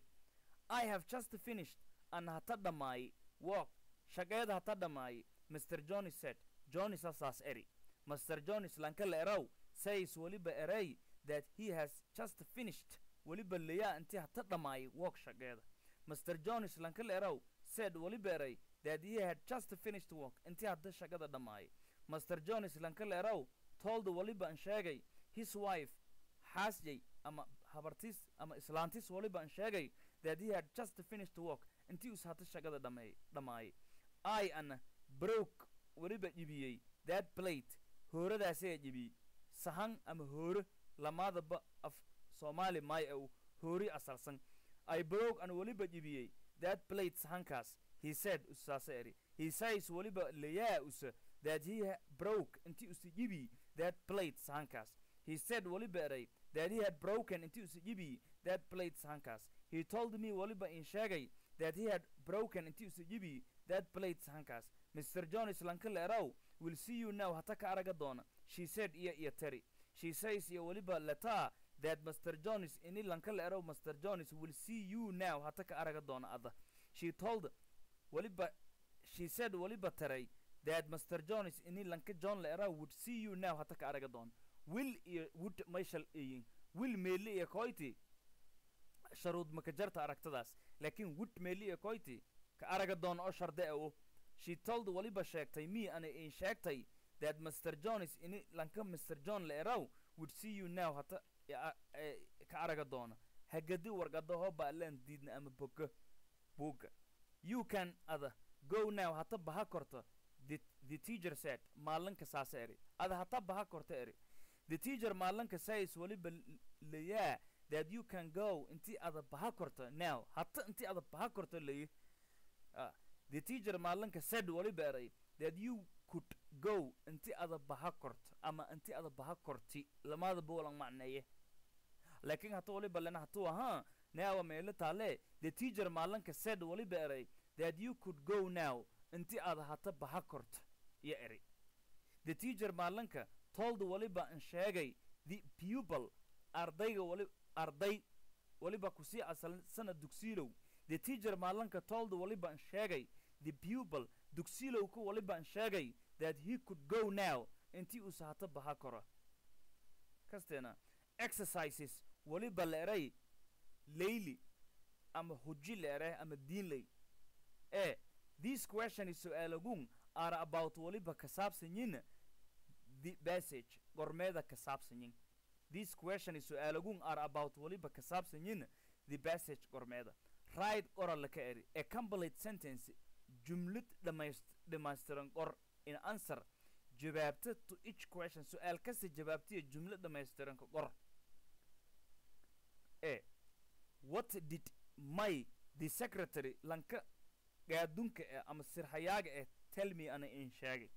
S1: I have just finished an hata dhamaay walk shaqeeda hata dhamaay Mr. Johnny said Johnny sasaas eri Mr. Johnny's lanka leerow says waliba eray that he has just finished waliba leeyaa intii hata dhamaay walk shaqeeda Mr. Johnny's lanka leerow said waliba eray that he had just finished work intii hadda shaqada dhamaay Mr. Johnny's lanka leerow told waliba an sheegay his wife xaasjay ama habartiis ama islaantiis waliba an sheegay that he had just finished work intii us hata shaqada dhameey dhamaayay I ana broke waliba jibiyey that plate hooradaasee jibiyey sahan ama hooro lamaadaba af soomaali maay au hoori asalsan I broke an waliba jibiyey that plate sahankaas he said usaasa eri he says waliba leyaa usa that he ha- broke intii usi jibi that plate sahankaas he said waliba eray that he had broken intii usi jibi that plate sahankaas he told me waliba in sheegay that he had broken intii usi jibi that plate sahankaas mr jones lankale erow will see you now hata ka araga doona she said iyo iyo teri she says iyo waliba letaa that mr jones ini lankale erow mr jones will see you now hata ka araga doona ada she told waliba she said waliba taray that mr jones ini lanka john leera would see you now hata ka araga doon will iyo would mayshal iyin will meeli iyo koyti sharuud maka jarta aragtadaas laakiin would meeli iyo koyti ka araga doon oo sharde o she told waliba sheegtay me ana in sheegtay that mr jones ini lanka mr john la eraw would see you now hata ya- eh, ka araga doona hagadi warqada hoba alaan diidna ama boga buugga you can ada go now hata baha korto the, the teacher said maalinka saasa eri ada hata baha korto eri the teacher maalinka says waliba l- layaa that you can go inti ada baha korto now hata inti ada baha korto layi Ah, the teacher maalinka said waliba eray that you could go inti ada baha korto ama inti ada baha korti lamada boolan macneeye laakiin hata waliba lena hatu ahaa now meelo taale the teacher maalinka said waliba eray that you could go now inti ada hata baha korto iyo eri the teacher maalinka told waliba in sheegay the pupil ardayga wali arday waliba kusii asal sanad dugsiilow the teacher maalinka told waliba in sheegay the pupil dugsiilowka waliba in sheegay that he could go now intii uusa hata baha koro kasteena exercises waliba la eray layli ama huji la eray ama diinley e this question is su-aalagun are about waliba ka saabsanyin the passage gormeeda ka saabsanyin this question is su-aalagun are about waliba ka saabsanyin the passage gormeeda right qora laka eri a complete sentence jumlad dhamaist dhamaystiran qor in answer jawaabta to each question su-aal kasta jawaabtiya jumla dhamaystiran ka qor e what did my the secretary lanka gaadunka eh ama sirhayaaga eh tell me ana in sheegay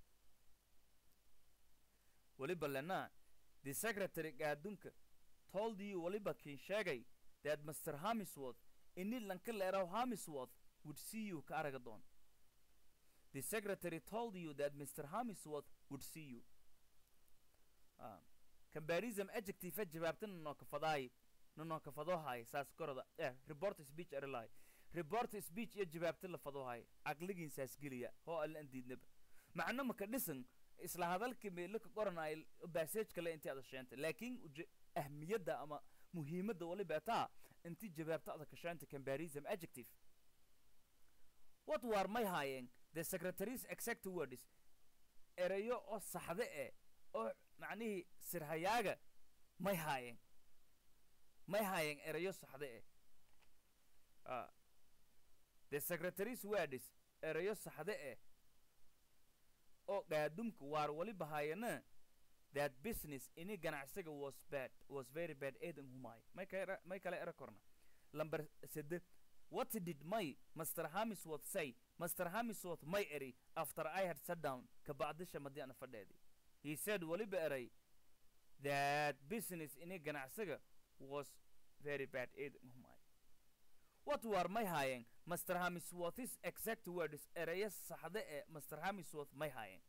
S1: waliba lena the secretary gaadunka told you waliba kin sheegay that mr hamisworth ini lanka leeraw hamisworth would see you ka araga doon the secretary told you that mr hamisworth would see you Ah, comparison adjective jawaabta nanoo kafadaay nanoo kafadohay saas koroda eh report speech erelay report speech iyo jawaabta la fadohay caqligiin saas geliya hoo alla an diidnaba macno maka dhisan isla hadalka meelo ka qoranay bassage kale intii ada sheenta laakiin uje- ahmiyadda ama muhiimadda waliba taa intii jawaabta ada kasheenta comparison adjective what war may haayeen the secretary's exact words erayo oo saxde eh oo macnihii sirhayaaga may haayeen may haayeen erayo saxde eh Ah. the secretary's words erayo saxde eh oo gaadumka waar waliba haayana that business ini ganacsiga was bad was very bad eedan humaay may kale may kale era korna lamber sede what did my master hamisworth say master hamisworth may eri after i had sat down kabacdisha madii ana fadheedi he said waliba eray that business ini ganacsiga was very bad eedan humaay what war may haayeen master hamisworth's exact words eraya saxde ee master hamisworth may haayeen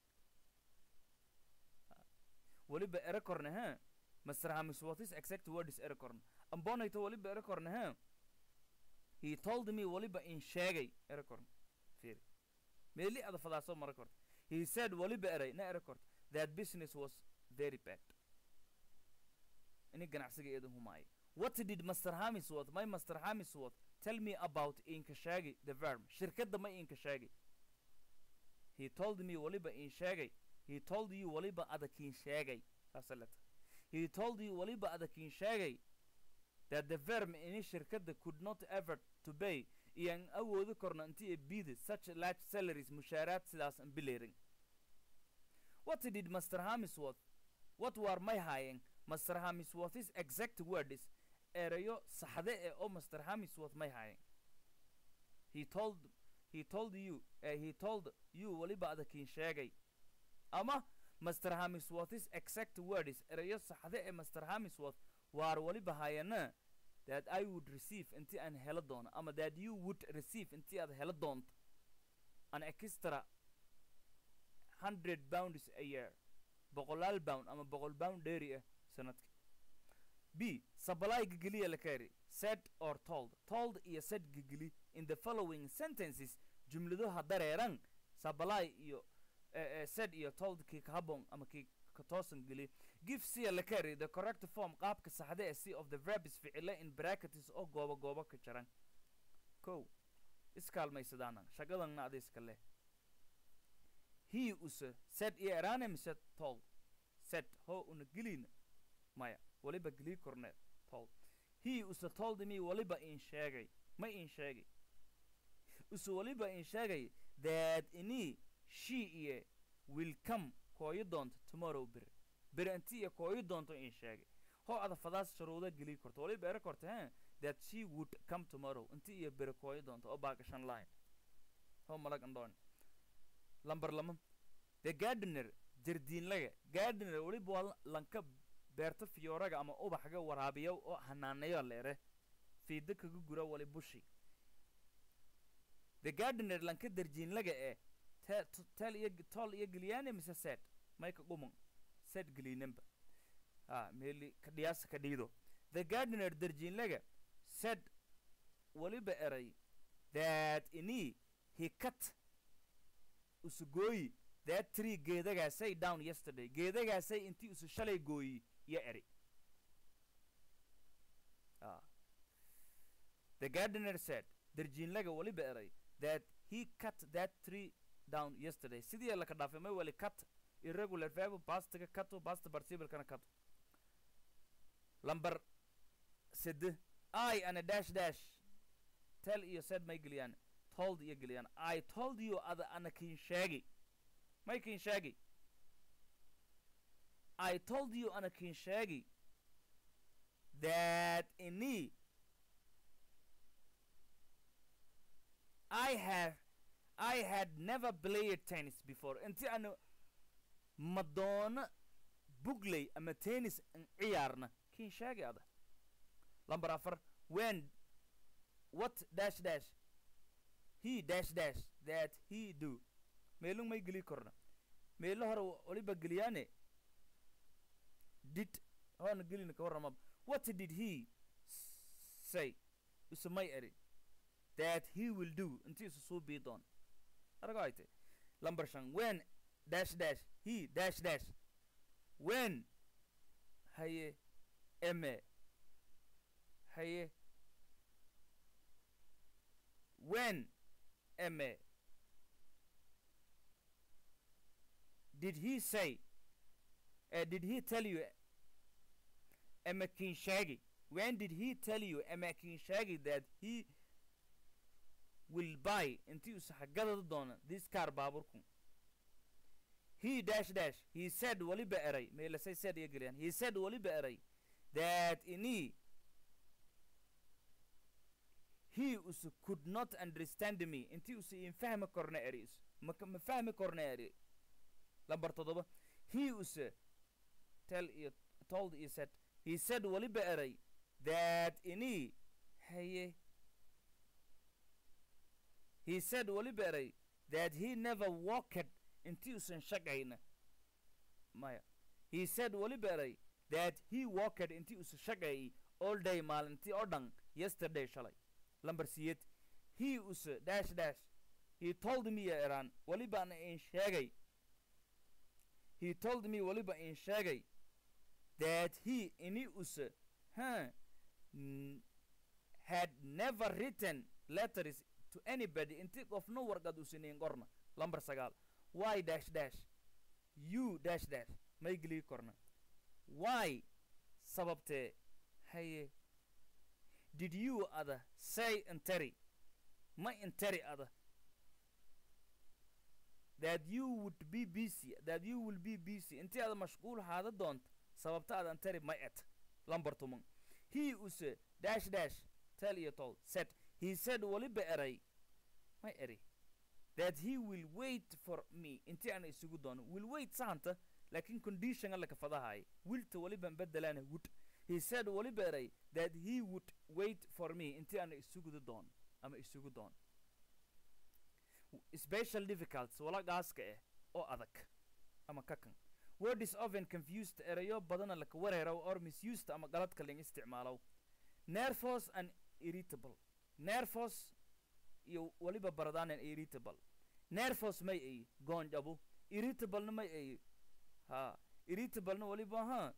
S1: waliba ere korne he master hamisworth's exact words ere korne ambonayto waliba ere korne he he told me waliba in sheegay ere korne fiiri meeli ada fadaaso mara korte he said waliba eray na ere korte that business was very bad ini ganacsiga eedan humaaya what did master hamisworth my master hamisworth tell me about inka sheegay the verb shirkadda ma inka sheegay he told me waliba in sheegay he told you waliba adakin sheegay saasa leta he told you waliba adakin sheegay that the verb ini shirkadda could not ever to pay iyan awoodi korno intii bida such large salaries mushaaraad sidaas an bileerin what did master hamisworth what war may haayeen master hamisworth's exact words erayo saxde ee oo master hamisworth may haayeen he told he told you uh, he told you waliba adakin sheegay ama master hamisworth's exact words erayo saxde ee master hamisworth waar waliba haayana that i would receive intii aan helo doono ama that you would receive intii aad helo doonto an extra hundred pounds a year boqolaal pound ama boqol pound dheeri ah sanadki b supply gigeliya la kari said or told told iyo said gigeli in the following sentences jumladaha dareeran supply iyo eh, eh, said iyo told kii ka habboon ama kii ka toosan geli give cia la kari the correct form qaabka saxda ee c of the verbs ficile in brackets oo goobo goobo ka jaran kow iskaalmaysadaanan shaqadanna ada iska leh he use said iyo eraane mise told said ho una gelina maya waliba gelii korneed told he use told me waliba in sheegay ma in sheegay use waliba in sheegay that ini she iyo will come kooyo doonto tomorrow bere bere inti iyo kooyo doonto in sheegay ho ada fadaas sharuuda gelii korto waliba ere korta he that she would come tomorrow inti iyo bere kooyo doonto oo baagashan line ho malag andhoon lambar lama the gardener jardiinlaga gardener waliba waa lanka beerta fiyooraga ama ubaxga waraabiya oo hanaaneyo leere fiida kaga gura wali bushi the gardener lanka darjiinlaga ee te- t- tel iyo tol iyo geliyaane mise set mayka gumun set geliinanba ha meeli kadhiyaasa ka dhiido the gardener darjiinlaga said waliba eray that ini he cut usu gooyi that tree geedagaasay down yesterday geedagaasay intii usu shalay gooyi iyo eri ah. the gardener said darjiinlaga waliba eray that he cut that tree down yesterday sidii laka dhaafay may wali cut irregular verb pastiga kato past participle-kana kato lambar sede i ana dash dash tell iyo said may geliyaan told iyo geliyaan i told you ada ana kin sheegi may kin sheegi i told you ana kin sheegi that ini I have I had never played tennis before inti ana madoono bugley ama tennis an ciyaarna kin sheegi ada lambar afar when what dash dash he dash dash that he do meelung may geli korna meelo hore waliba geliyaane did hoona gelina ka warramab what did he say usumay eri that he will do inti isu suu bii doon arago ayte lambar shan when dash dash he dash dash when haye eme haye when eme did he say uh, did he tell you eme kinshagi when did he tell you eme kinshagi that he will buy intii uu saxagadada doona this car baaburku he dash dash he said waliba eray meelasay said iyo geliyaan he said waliba eray that ini he us could not understand me intii us in fahmi korna eri is ma ma fahmi korna eri lambar toddoba he us tell iyo told iyo said he said waliba eray that ini haye he said waliba eray that he never walked intii usan shaqayna maya he said waliba eray that he walked intii usan shaqayay all day maalintii oo dhan yesterday shalay lambar siyed he us dash dash he told me ya eraan walibana in sheegay he told me waliba in sheegay that he ini us huh, n- had never written letters to anybody intii qofna warqad usinayn qorna lambar sagaal why dash dash you dash dash may gelii korna why sababtee haye did you ada say interi ma interi ada that you would be busy that you will be busy intii ada mashquul haada doonta sababta ada interi ma et lambar tuman he use dash dash tell iyo told said he said waliba eray ma eri that he will wait for me intii ana isugu doono will wait sahanta laakiin condition alla kafadahay wilta waliban bedelaana would he said waliba eray that he would wait for me intii ana isuguda doon ama isugu doon special difficulties wala gaaska ah oo adag ama kakan word is often confused erayo badana laka wareerow or misused ama galadka ling isticmaalow nervous and irritable nervous iyo waliba baradaanan irritable nervous may ay goonjabu irritablena may ay ha irritablena waliba ha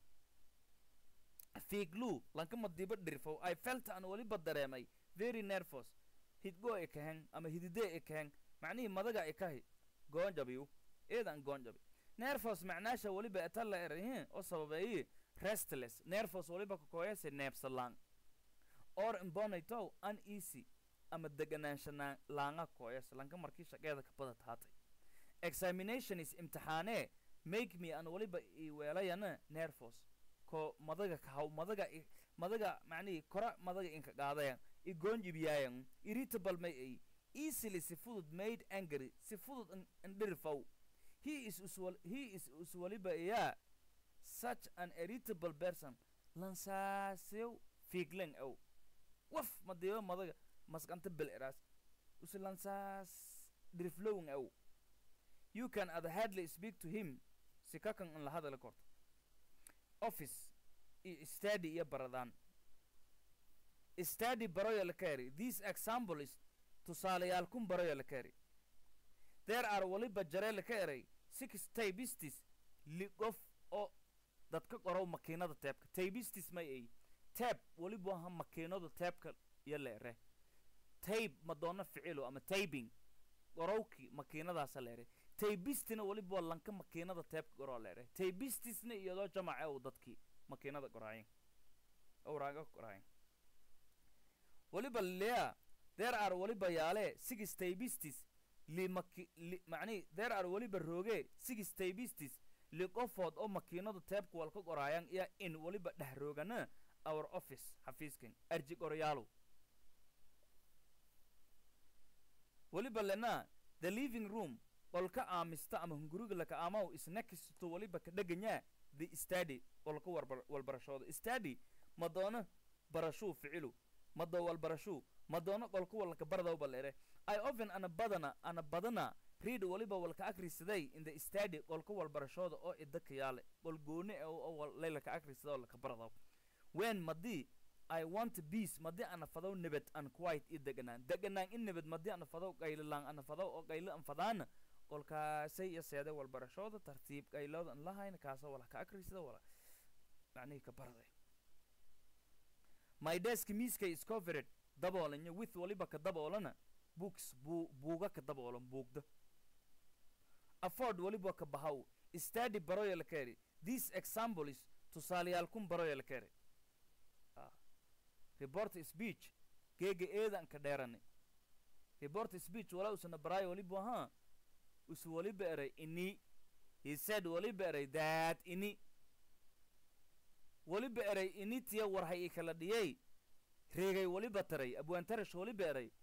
S1: fiiglu lanka madiba dhirfow i felt an waliba dareemay very nervous hidgo ekahen ama hidide ekahen macnihii madaga ekahi goonjabiyu eedan goonjabi nervos macnaasha weliba eta la erahin oo sababeeyi restless nervos weliba kakoyase neebsalaan or imbonaytow uneasy ama deganaanshanaan laanga koyas lanka markii shaqeeda kabada taatay examination is imtixaanee make me an waliba i weelayana nervos ko madaga kahaw madaga i- madaga macnihi kora madaga inka qaadayan i goonjibiyaayan irritable may ay easily si fudud made angry si fudud in- indhirifow he is uswal he is uswaliba iyaa such an irritable person lansaasew fiiglen ow waf madiiba madaga maskanta bel eraas usi lansaas dhiriflowin ow you can at hardly speak to him si kakan in la hadala korto office iyo study iyo baradaan study baroya la kaari these example is tusaalayaal kun baroya la kaari there are waliba jaree la ka eray six taybistis ligof oo dadka qorow makiinada teebka taybistis may ay teeb waliba aha makiinada teebka iyo la ere tayb ma doona ficilo ama taybing qorowki makiinadaasa la ere taybistina waliba waa lanka makiinada teebka qoroo la ere taybistisna iyadoo jamace u dadkii makiinada qoraayin owraaga qoraayin waliba lea there are waliba yaale six taybistis li maki li macnihi there are waliba rooge six taybistis li qofood oo makiinada teebka wal ka qoraayan iyo in waliba dheh roogana our office xafiiskan arji qoryaalow waliba lena the living room qolka aamista ama hunguriga laka aamaw is next to waliba ka dheganyaa the study qolka warbar walbarashooda study ma doono barashuu ficilu ma doo walbarashuu ma doono qolka walka baradawba leere i often ana badana ana badana read waliba walka akrisaday in the study qolka walbarashooda oo idaka yaale qol gooni ah oo wal- laylaka akrisada oo laka baradaw when madii I want peace madii ana fadaw nabad an quiet i deganaan deganaan in nabad madii ana fadaw qaylilaan ana fadaw oo qaylo an fadaana qolkaasay iyo seeday walbarashooda tartiib qaylooda an lahayna kaasa wala ka akrisada wala macnihii ka baraday my desk miiska is covered daboolanya with waliba ka daboolana books buu buuga ka daboolan buugda afford waliba ka bahaw study baroya la keri this example is tusaalayaal kun baroya la keri Ah. report speech geega eedan ka dheerani report speech wala usana baraayo waliba ahaa usu waliba eray ini he said waliba eray that ini waliba eray ini tiya warhay i kala dhiyay reegay waliba taray abwaantarash waliba eray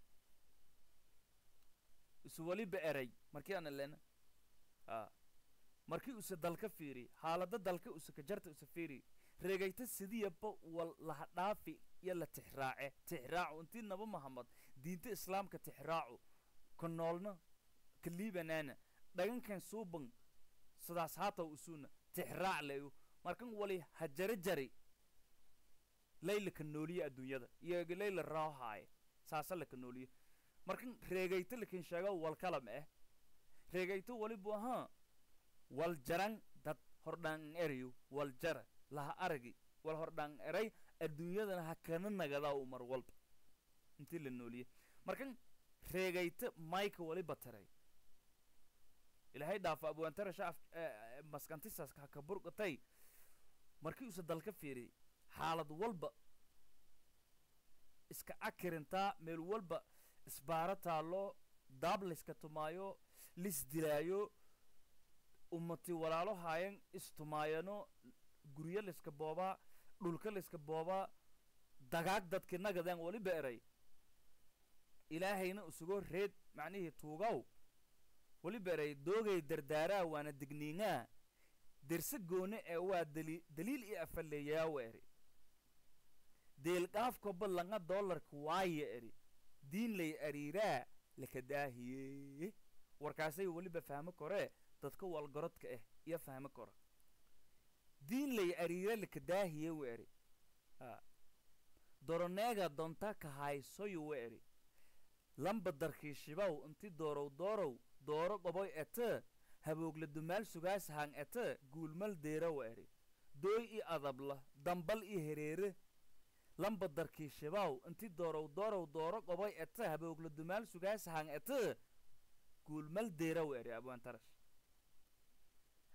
S1: isu waliba eray markii ana lena a markii use dalka fiiri xaalada dalka use ka jarta use fiiri reegayta sidiyaba wal laha dhaafi iyo la tixraace tixraacu intii naba mahamad diinta islaamka tixraacu ka noolna ka liibanaana dhagankan suuban sidaas haataw usuna tixraac leyo markan wali ha jari jari layla ka nooliye adduunyada iyoga layla raahaaya saasa laka nooliye markan reegayta lakin sheego wal kala ma eh reegayto walibu ahaa wal jaran dad hordhaan erayo wal jara laha aragi wal hordhaan eray adduunyadana ha kana nagadaa u mar walba intii la nooliye markan reegayta mayka waliba taray ilaahay dhaafa abwaantara shaaf maskantisaas ha ka burqatay markii uuse dalka fiiriyay xaalad walba iska akirintaa meel walba isbaaro taallo daab layska tumaayo lisdilaayo ummati walaalo haayan istumaayano guryo layska boobaa dhulka layska boobaa dagaag dadki nagadaan waliba eray ilaahayna isugo reed macnihii tuugaw waliba eray doogay dardaaraa waana digniingaa derse goone ee waa dali daliil iyo afaleeyaawa eri deelqaafkoba langa doolarka waaya eri diin lay ariiraa laka daahiye warkaasay weliba fahmo koree dadka walgorodka ah iyo fahmo kora diin lay ariira laka daahiye wa eri a doroneega donta ka haysoyo wa eri lamba darkiishibow inti doorow doorow dooro qoboy ete haboogla dumaal sugaas hang ete guulmal deera wa eri dooy i adabla dambal i hereere lamba darkiishibow inti doorow doorow dooro qoboy ete haboogla dumaal sugaas hang ete guulmal deera wa eri abwaantarash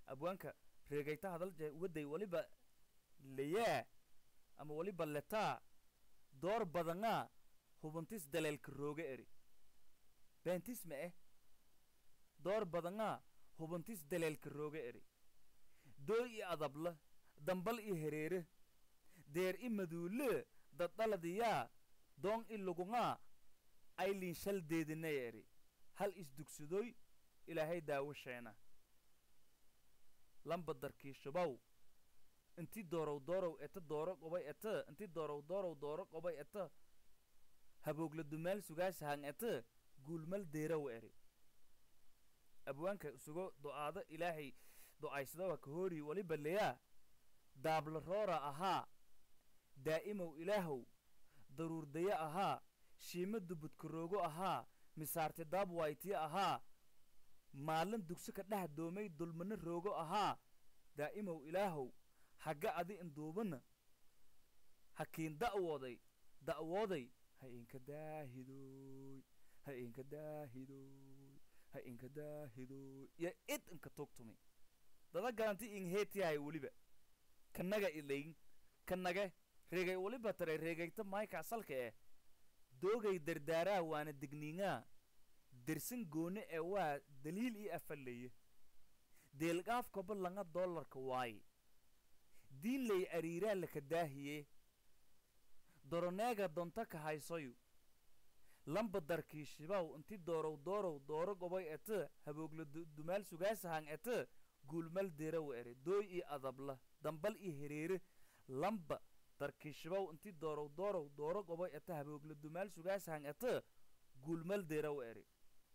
S1: abwaanka reegayta hadalje waday waliba layaa ama waliba letaa door badangaa hubantis daleelka rooga eri beentis ma eh door badangaa hubantis daleelka rooga eri dooy i adabla dambal i hereere deer i maduule daddaladiyaa doon i lugungaa aylin shal deedinay eri hal isdugsadoy ilaahay daawasheena lamba darkiishabow inti doorow doorow eta dooro qobay eta inti doorow doorow dooro qobay eta haboogla dumaal sugaasahang eta guulmal deeraw eri abwaanka sugo do'aado ilaahay do'aysadawa ka hoori waliba leyaa daabla roora ahaa daa'imow ilaahow daruurdaya ahaa shiima dubudkaroogo ahaa misaarte daabwaytiya ahaa maalin dugso ka dheh doomay dulmano roogo ahaa daa'imow ilaahow hagga adi induubana hakiin da'wooday da'wooday ha inka daahidooy ha inka daahidooy ha inka daahidooy yo id inka tugtumi dada garanti ingheetiyahay weliba kanaga ilayn kanage reegay waliba taray reegayta mayka salka eh doogay dardaaraa waana digniingaa dersan goone ee waa daliil ii afaleye deelgaafkaba langa dollarka waaye diinlay ariiraa laka daahiye doroneega donta ka haysoyu lamba darkiishibaw inti doorow doorow dooro gobay ete haboogla dumaal sugaasahang ete guulmal deraw ere dooy ii adabla dambal ii hereere lamba darkiishibaw inti doorow doorow dooro gobay ete haboogla dumaal sugaasahang ete guulmal deraw ere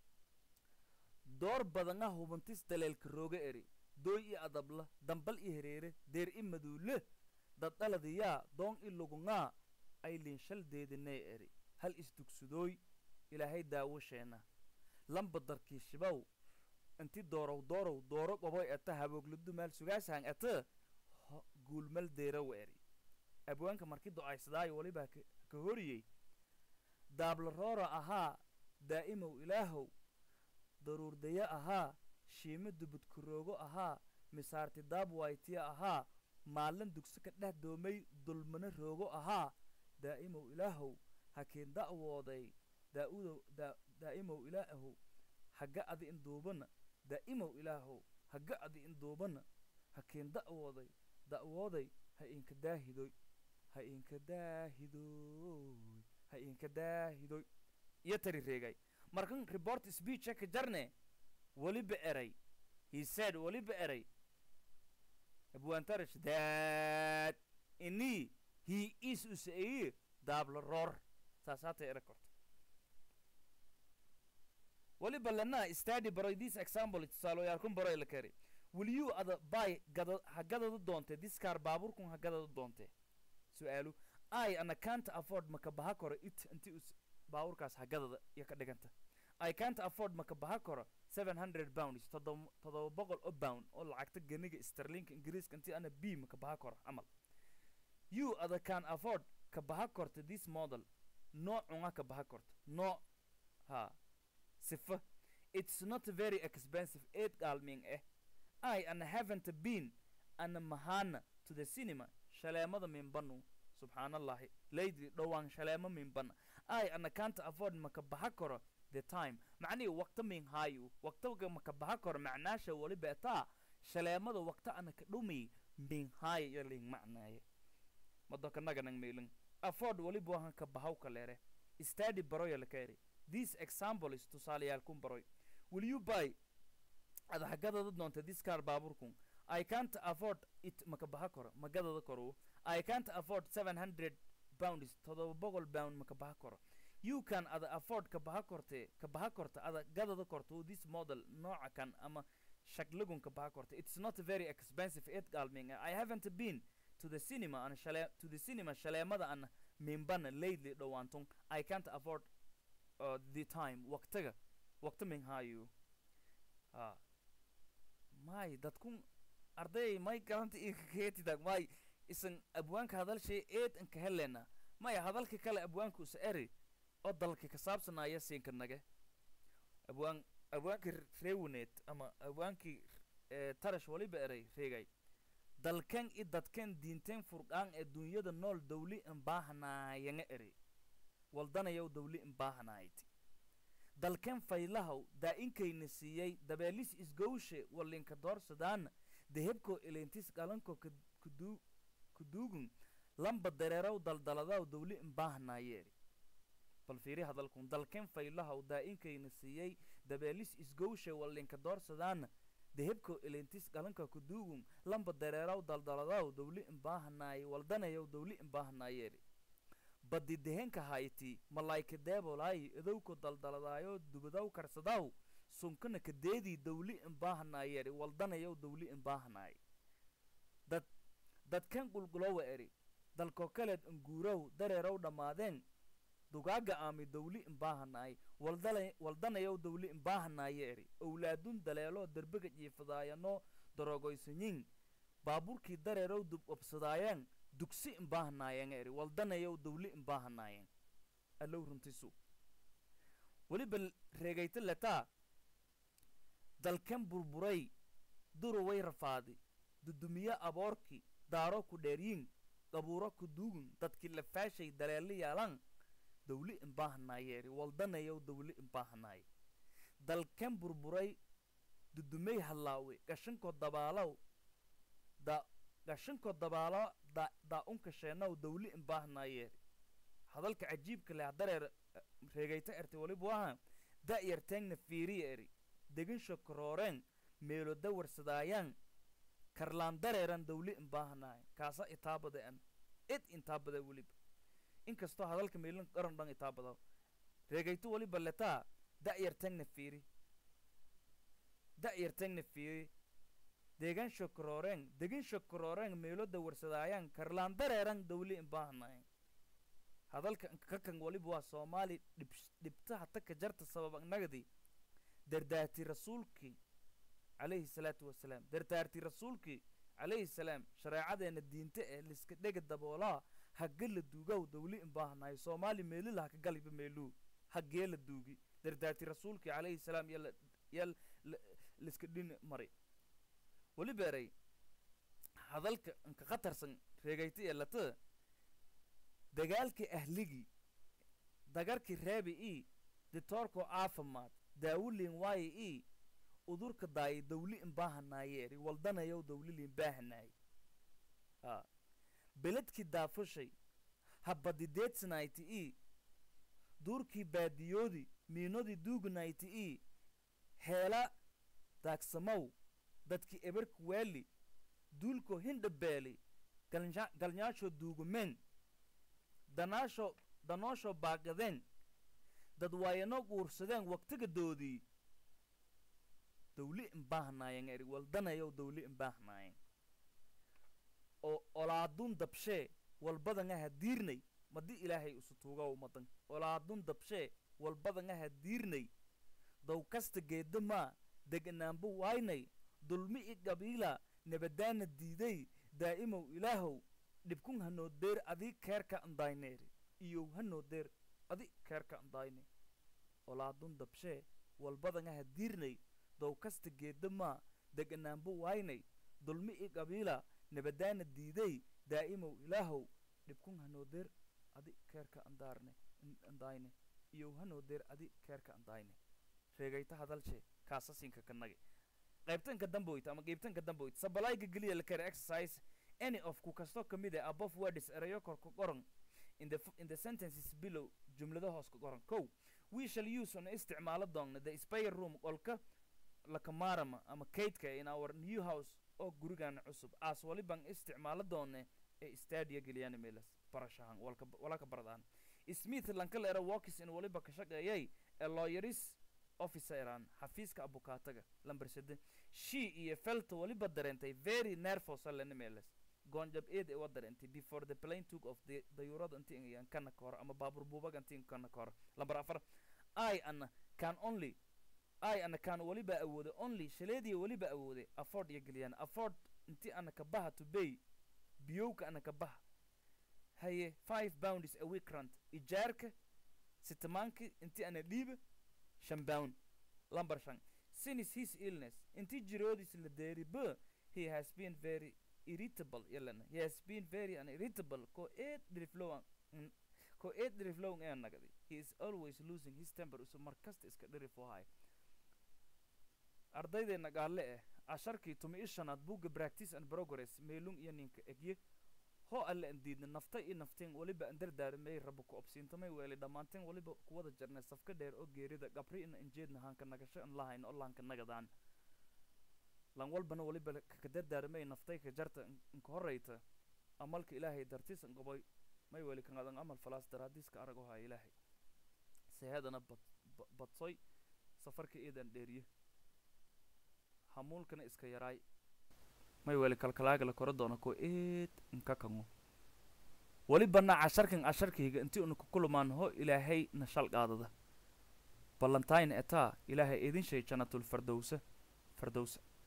S1: door badanga hubantis daleelka rooga eri dooy i adabla dambal i hereere deer i maduule daddaladiyaa doon i lugungaa aylin shal deedinay eri hal isdugsadooy ilaahay daawasheena lamba darkiishibow inti doorow doorow dooro qoboy eta haboogla dumaal sugaasahang ete guulmal deeraw eri abwaanka marki do'aysadaayo walibaa ka horiyey daabla roora ahaa daa'imow ilaahow daruurdaya ahaa shiima dubudkaroogo ahaa misaarti daabwaytiya ahaa maalin dugso ka dheh doomay dulmano roogo ahaa daa'imow ilaahow hakiin da'wooday daa'udow daa daa'imow ilaahow hagga adi induubana daa'imow ilaahow hagga adi induubana hakiin da'wooday da'wooday ha inka daahidoy ha inka daahidoy ha inka daahidoy iyo tari reegay markan report speecha ka jarne weliba eray he said weliba eray abwaantarash that ini he is usaeye daabla roor saas haata era korto weliba lana study baroy this example tusaalooyaalkun baroy la kari will you ada bay gada ha gadada doonte this car baaburkun ha gadada doonte su-aalu i ana can't afford maka baha koro it inti us baaburkaas ha gadada iyo ka dhiganta i can't afford maka baha koro seven hundred pounds todoba todoba boqol oo pound oo lacagta ganiga sterlinka ingiriiska intii ana b maka baha koro camal you ada can afford ka baha korta this model noocunga ka baha korta nooc ha sifa it's not very expensive eed gaalming eh i ana haven't been ana mahana to the cinema shaleemada minbanu subxaanallahi lately dhowaan shaleemo minbana i ana can't afford maka baha koro the time macnihi waqta min hayu waqtaga maka baha koro macnaasha waliba taa shaleemada waqta ana ka dhumi min hayo iyo ling macnaaye madokanaganang meeling afford waliba wahan ka bahaw kaleere study baroya lakaeri this example is tusaaleyaalkun baroy will you buy ada hagadada doonta this car baaburkun i can't afford it maka baha koro magadada koro i can't afford seven hundred pounds todoba boqol pound maka baha koro you can ada afford ka baha korte ka baha korta ada gadada korto this model nooca kan ama shaglagun ka baha korta it's not very expensive it galming i haven't been to the cinema an shale to the cinema shaleemada an minbana lately dhowaantun i can't afford uh, the time waqtiga waqti min hayo ah may dadkun arday may garanta inka keetidag may isan abwaanka hadalshay eed inka helena maya hadalka kale abwaanku isa eri oo dalka ka saabsanaya siinka nage abwaan abwaankii reewaneed ama abwaankii ee tarash waliba eray reegay dalkan i dadkan diinteen furqaan ee dunyada nool dawli inbaahanaayanga eri waldanayow dawli inbaahanaayt dalkan faylahaw daa-inkayna siiyey dabeelis isgowshe walinka doorsadaana dehebkoo elentis qalanko kuduu kuduugun lamba dareerow daldaladaw dawli inbaahanaaye eri bal fiiri hadalkun dalkan faylahaw daa-inkayna siiyey dabeelis isgowshe walinka doorsadaana dehebko elentis qalanka kuduugun lamba dareeraw daldaladaw dawli inbaahanaaye waldanayow dawli inbaahanaayeeri baddi dehenka hayti malaayka deebolaayi idowko daldaladaayo dubadaw karsadaw sunkana kadeedii dawli inbaahanaayeeri waldanayow dawli inbaahanaaye dad dadkan qulqulowa eri dalko kaleed inguurow dareerow dhammaadeen dugaaga aami dawli inbaahanaay waldala waldanayow dawli inbaahanaaye eri owlaadun daleelo derbiga jiifadaayano darogoysanyin baaburkii dareerow dub obsadaayeen dugsi inbaahanaayeen eri waldanayow dawli inbaahanaayeen allow runtisu weliba reegayta letaa dalkan burburay duruway rafaadi dudumiye aboorki daaro ku dheeryin qabuuro ku duugun dadkii lafaashay daleeli yaalan dawli inbaahanaaye eri waldanayow dawli inbaahanaaye dalkan burburay dudumey hadlaawe gashankoo dabaalow da gashankoo dabaalo da daa-unka sheenaw dawli inbaahanaaye eri hadalka cajiibka leh dareer reegayta ertay walibu aha da-yarteengna fiiriya eri degan shokorooreen meelo dawarsadaayaan karlaan dareeran dawli inbaahanaaye kaasa itaabada an id intaabada weliba inkastoo hadalka meelin qaran dhan itaabada reegayto waliba letaa da-yarteengna fiiri da-yarteengna fiiri deegan shokorooreen degan shokorooreen meelo dawarsadaayaan karlaan dareeran dawli inbaahanaaye hadalka kakan waliba waa soomaali dhib dhibtaha taka jarta sabab nagadi dardaarti rasuulkii calayhi salaatu wasalaam dardaarti rasuulkii calayhi salaam shareecadeena diinta ee liska dhega daboolaa hagge la duugaw dawli inbaahanayo soomaali meelila haka galiba meeluu haggee la duugi dardaarti rasuulkii calayhi salaam yala yal liska dhin mari weli beeray hadalka inka khatarsan reegayta ee lata dagaalkii ahligii dagarkii reebi ii ditoorkoo caafimaad daawuliin waaye ii udurka daayay dawli inbaahanaayeeri waldanayow dawliliin baahanaaye a beledkii daafushay habadideedsanayti ii duurkii baadiyoodi miinodii duuganayti ii heela daagsamow dadkii eberka waali duulkoo hindhabeeli galnya galnyaashoo duugumeen danaasho danooshoo baaqadeen dad waayano guursadeen waqtigadoodii dawli inbaahanaayeen eri waldanayow dawli inbaahanaayeen oo olaadun dabshee walbadan aha diirnay madi ilaahay isu tuugaw madan olaadun dabshee walbadan aha diirnay dow kasta geeda maa deganaanba waaynay dulmi i qabiila nabadaana diiday daa'imow ilaahow dhibkun hanoo deer adii keerka andayneeri iyow hanoo deer adi keerka andayne olaadun dabshee walbadan aha diirnay dow kasta geeda maa deganaanba waaynay dulmi i qabiila nabadaana diiday daa'imow ilaahow dhibkun hanoo deer adi keerka andaarne andayne iyow hanoo deer adi keerka andayne reegayta hadalshee kaasasinka kanage qaybtanka damboyt ama qaybtanka damboyt sabalayga geliya la kare exercise any of ku kastoo ka mid ah above words erayo kor ka qoran in the in the sentences below jumlada hoos ka qoran kow we shall use on isticmaalo doonna the spare room qolka lakamarama ama kaydka in our new house oo gurigan cusub aas waliban isticmaalo doone ee stadia geliyaan meelas barashahan walka walaka baradaan smith lankalera walkis in waliba ka shaqeeyay ee lawyeris officeran xafiiska abukaataga lamber sede she iyo felta waliba dareentay very nervous alena meelas goonjab eed ee wa dareentay before the plane took of the dayuurada inti ingayan kana ka hor ama baabur buubaga inti kana ka hor lamber afar i ana can only i ana can waliba awooday only shaleediya waliba awooday afford iyo geliyaan afford inti ana ka baha to bay biyowka ana ka baha haye five pounds a week rent ijaarka sitamaanki inti ana dhiiba shan pound lamber shan since his illness intii jiroodiis la deeri b he has been very irritable yalana he has been very an irritable ko eed dhiriflowan ko eed dhiriflowan ee nagadi he is always losing his temper usu mar kasta iska dhirifohay ardaydeena gaalle eh casharkii tumi ishanaad buugga practice and progress meelung iyo ninka egye ho alle an diidna nafta iyo nafteen weliba an dardaarmay rabo ku obsiintamay weeli dhammaanteen weliba kuwada jarnay safka dheer oo geerida gabri ina injeedna haanka nagasho an lahayn oo laanka nagadaan lan walbana weliba kaka dardaarmay naftay ka jarta inka horreyta amalka ilaahay dartiis an goboy may weli kangadan amal falaas daraadiiska arag ohaya ilaahay seehadana bad badsoy safarka iidan dheeriye hamuulkana iska yaraay may weli kalkalaaga la kora doona ko eed inka kango welibana casharkan casharkayga intii una kukulumaan ho ilaahay na shal qaadada ballantayn etaa ilaahay idin shay jannatul fardowsa fardowsa